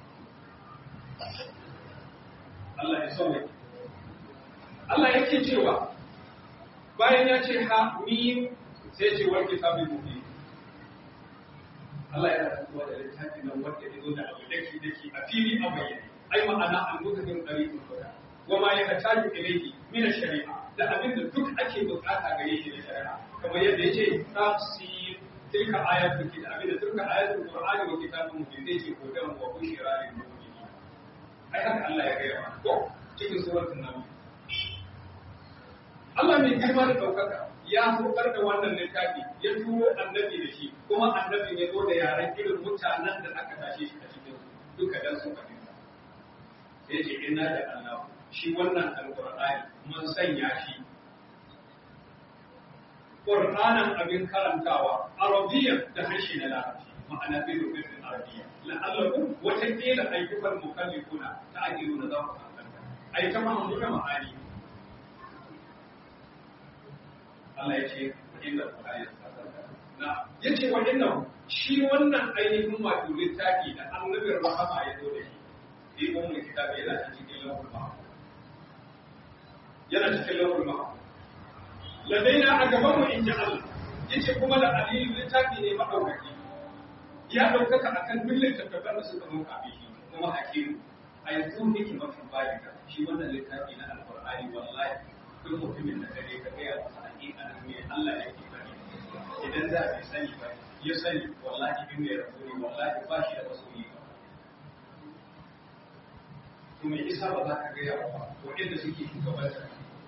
Allah ya sauya. Allah yake cewa bayan ya ce ha mi sai ce wal kitabul mubin. Allah ya rantsuwa da littafi nan wanda ya zo da abu daki daki a fili a bayyane. Ai ma'ana al-mutakin tariqul huda. Wa ma yahtaju ilayhi min ash-shari'a da abin da duk ake bukata gare shi da shari'a. Kamar yadda yace tafsir تلك آيات الكتاب إذا تلك آيات القرآن وكتاب مبين ذي هدى وبشرى للمؤمنين أي هذا الله يغير cikin suratul nabi Allah mai girma da ɗaukaka ya saukar da wannan littafi ya turo annabi da shi kuma annabin ya zo da yaren irin mutanen da aka tashe shi a cikin duka dan su fahimta sai ce inna da Allah shi wannan alqur'ani mun sanya shi Qur'anan abin karantawa Arabiyyan da harshe na Larabci ma'ana bi rubutun Arabiyya la'allakum wata kila ayyukan mukallifuna ta ajiru na za ku kankanta ai ta mahammu da ma'ani Allah ya ce inda Qur'ani na yace wa inna shi wannan ainihin wato littafi da annabin rahama ya zo da shi bi ummu kitabi yana cikin lawhul mahfuz yana cikin lawhul mahfuz ladaina a gaban mu in ji Allah yace kuma da aliyu littafi ne madaukaki ya daukaka akan duk littattafan da suka muka bi shi kuma hakimu a yanzu nake mafi balika shi wannan littafi na alqur'ani wallahi duk mutumin da kare ka ga masa hakika nan me Allah yake bari idan da bai sani ba ya sani wallahi in mai rasuli wallahi ba shi da rasuli ba to me isa ba za ka ga yawa ba wanda suke shugabantar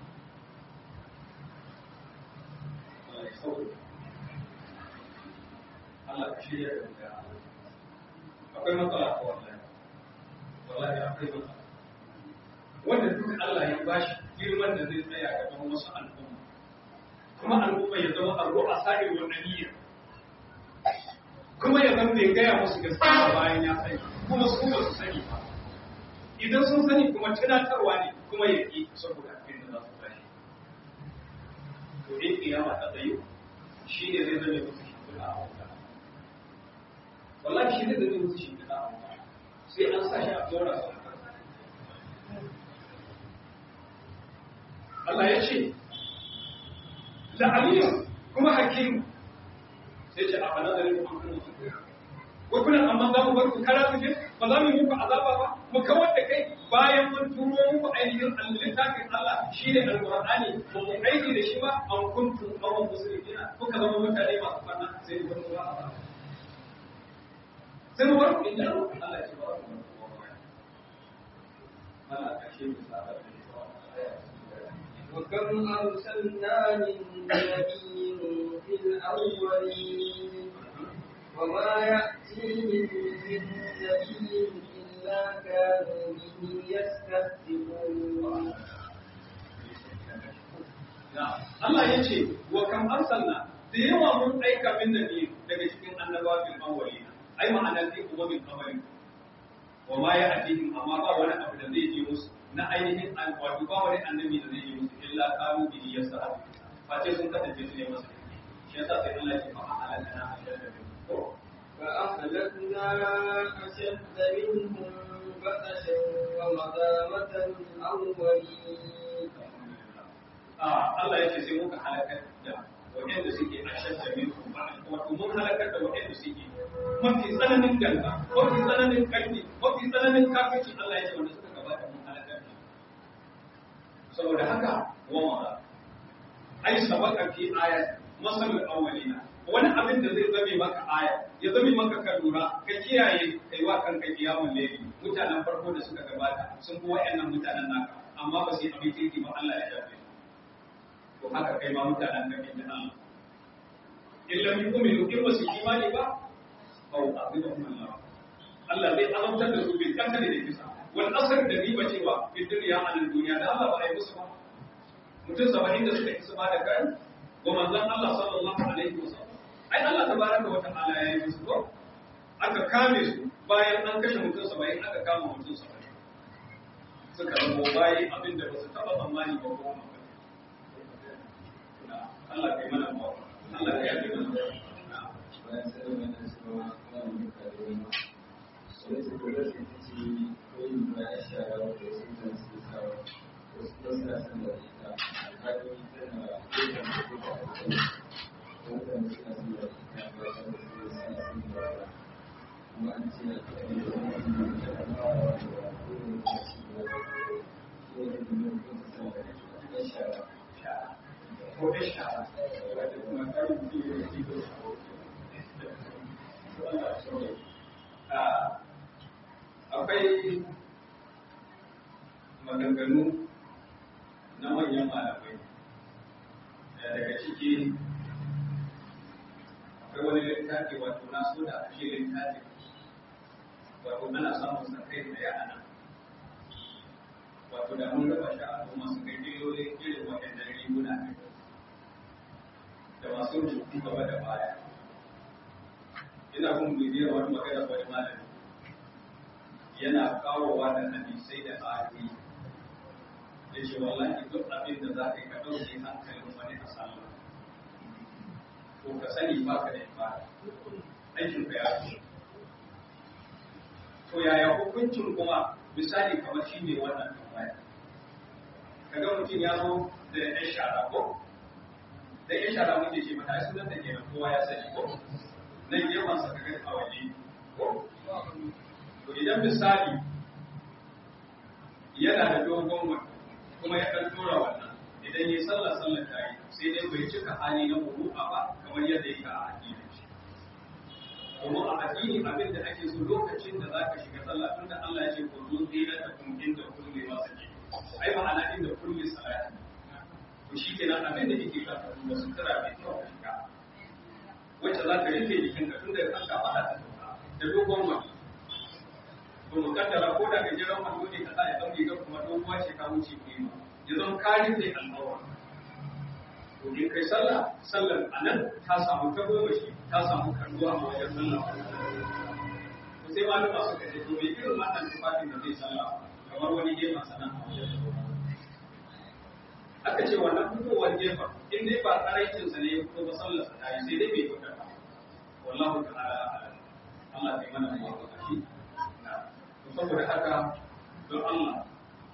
Allah ka shirya da mutane. Akwai matsala ko wallahi. Wallahi akwai matsala. Wanda duk Allah ya bashi girman da zai tsaya gaban wasu al'umma. Kuma al'umma ya zama arro a sa'ir wannan niyyar. Kuma ya zama bai gaya musu gaskiya bayan ya sani, kuma su ba su sani ba. Idan sun sani kuma tunatarwa ne kuma ya ƙi saboda abin da za su tashi. To in kiyama ta tsayo, shi ne zai zama musu shimfiɗa a wata. Wallahi shi ne zai zama musu shimfiɗa. da za a mutu sai an sa shi a dora su Allah ya ce da aliyu kuma hakimu sai ce a fana da rikin hankali ko kuna amma za mu bar ku kara su ba za mu yi muku azaba ba mu kawar da kai bayan mun turo muku ainihin littafin Allah shine alqur'ani ba mu aiki da shi ba an kuntum qawman muslimina kuka zama mutane masu fanna sai mu bar ku ba sai mu bar ku inda Allah ya ce ba ku Allah ka shi mu sa وكم أرسلنا من نبي في الأولين وما يأتيهم من نبي إلا كانوا به يستهزئون Allah ya ce, wa kam arsalna da yawa mun aika min nabi daga cikin annabawa fil awwalina ai ma'ana fi umamin awwalin wa ma ya atihim amma ba wani abu da zai je musu na ainihin wato ba wani annabi da zai je musu illa qalu bi yasra fa sai sun kasance su ne masa shi yasa sai Allah ya ce fa ahalana ashadda min فأهلكنا أشد منهم بطشا ومدى مدى الأولين Allah ya ce sai muka halakar da waɗanda suke a shadda min wato mun halakar da waɗanda suke mafi tsananin ganga mafi tsananin ƙarfi mafi tsananin kafirci Allah ya ce wanda suka gabata mun halakar da saboda haka wa mara ai sabaka fi ayat masalul awwalina wani abin da zai zame maka aya ya zame maka ka lura ka kiyaye kai wa kanka kiyamun laili mutanen farko da suka gabata sun fi wa'annan mutanen naka amma ba su yi abin kirki ba Allah ya shafe to haka kai ma mutanen ka da Allah in lam yu'minu in ba su imani ba fa u'adhibuhum Allah Allah zai azabtar da su bil qatl da kisa wal asr da riba cewa fi dunya a nan duniya da Allah ba ya musu ba mutum 70 da suka kisa ba da kai ko manzon Allah sallallahu alaihi wasallam ai Allah tabaraka wa ta'ala ya yi musu ko aka kame su bayan an kashe mutum 70 aka kama mutum 70 suka zama bayi abinda ba su taba tsammani ba ko Allah kai mana ba Allah kai yafe mana bayan sai wannan suka kawo duka da wani sai su kula su ta ce koyin ba ya shara da su da su sa wasu ba sa san da ita alƙali tana koyin da duka a kai wannan suna san da ita ba ta da su sa san da ita kuma an ce a kai da wani da ta fara da koyin da su da shi ne da mun kuma sa da ita shara ko da shara wanda kuma kai mutum ya yi ko akwai maganganu na manyan malamai daga ciki akwai wani littafi wato na so da ashe littafi wato ana samun sa kai da yana wato da mun raba shi a al'umma su kai dilolin irin waɗannan riguna ne da masu rubutu gaba da baya ina kun bibiyar wani magana wani malami yana kawowa da hadisai da ayoyi ya ce wallahi duk abin da za ka yi ka ɗauke hankalin wani a sallah ko ka sani ba ka da ibada aikin ka ya fi to yaya hukuncin kuma misali kamar shi ne wannan tambaya kaga mutum ya zo da ɗan shara ko da ɗan shara muke ce mata ai sunan da kenan kowa ya sani ko nan gefen sa kaga a waje ko to idan misali yana da dogon wani kuma ya kan tura wannan idan yi sallah sallah ta yi sai dai bai cika hali na muru'a ba kamar yadda yake a addinin shi kuma a addini abin da ake so lokacin da zaka shiga sallah tun da Allah ya ce ku zo tsira da kun inda kulli masaki ai ma'ana inda kulli salati to shi kenan abin da yake ka da sutura mai kyau ka shiga wacce za ka rike jikinka tun da kanka ba ta da dogon wani to mu kaddara ko da gajeren wando ne kaza ya dauke ga kuma doguwa ce ka wuce ku yi ya zama karin da al'aura to in kai sallah sallar anan ta samu ta goma shi ta samu kalluwa a wajen sallah to sai malama suka ce to me irin wannan tufafin da zai sallah kamar wani gefen sanan a wajen aka ce wannan fitowar gefen in dai ba tsaraicin sa ne ya fito ba sallar sa ta yi sai dai bai fita ba wallahu ta'ala a'lam Allah ya mana muwafaqati saboda haka don Allah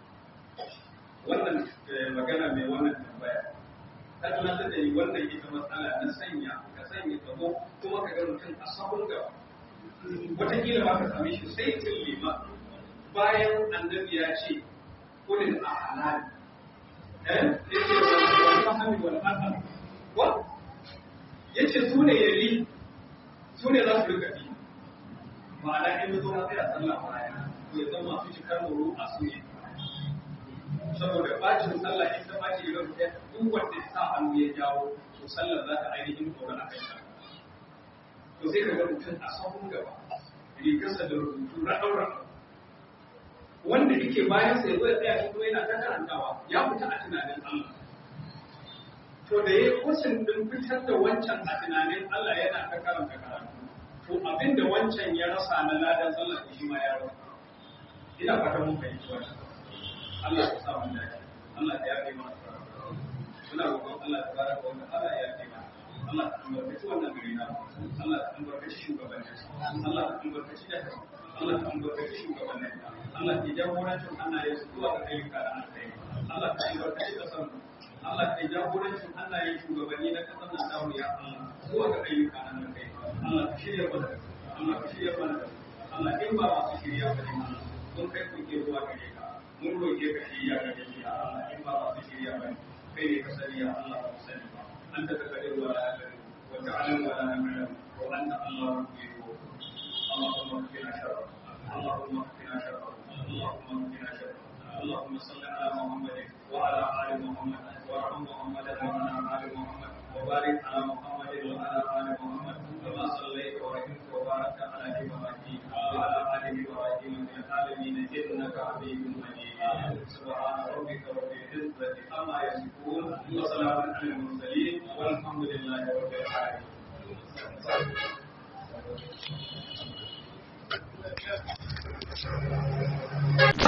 wannan magana mai wannan tambaya ta tunatar da ni wannan ita matsala na sanya ka sanya gabo kuma ka ga mutum a sahun gaba wataƙila ba ka same shi sai tun lima bayan annabi ya ce kulin a halali eh ya ce wani fahimi wani asar wa ya ce su ne yari su ne za su rika bi ma'ana in zo na tsaya sallah baya to ya zama masu cikar muru a su ne saboda bacin sallah in ta baci idan ta duk wanda ya sa hannu ya jawo to sallar za ta ainihin tsoron a kai to sai ka ga mutum a sahun gaba rigarsa da rubutu raɗau raɗau wanda yake bayan sai zai tsaya shi kuma yana ta karantawa ya fita a tunanin Allah to da ya kusin din fitar da wancan a tunanin Allah yana ta karanta karatu to abinda wancan ya rasa na ladan sallah shi ma ya rasa ina fatan mun fahimci wannan Allah ya sa mun dace Allah ya yafe mana muna roƙon Allah ta baraka wa ta'ala ya yafe mana Allah ta albarkaci wannan gari na Allah ta albarkaci shugabannin Allah ta albarkaci da Allah ta albarkaci shugabannin Allah ta jagorancin hannaye su zuwa ga ayyuka da alkhairi Allah ta albarkaci kasar Allah ta jagorancin hannaye shugabanni na kasar nan dawo ya Allah zuwa ga ayyuka na alkhairi Allah ta shirya mana Allah ta shirya mana Allah in ba masu shirya ba ne Allah mun kai kuke zuwa gare ka mun roƙe ka shirya ga jiki a Allah in ba masu shirya ba kai ne ka sani ya Allah ba sani ba an ta takare wa la yakare wa ta'lam wa la na'lam wa anta Allah yuhibbu اللهم اكفنا شره اللهم اكفنا شره اللهم اكفنا شره اللهم صل على محمد وعلى ال محمد وارحم محمدا وعلى ال محمد وبارك على محمد وعلى ال محمد كما صليت ورحمت وباركت على ابراهيم وعلى ال ابراهيم في العالمين انك حميد مجيد سبحان ربك رب العزه عما يصفون وسلام على المرسلين والحمد لله رب العالمين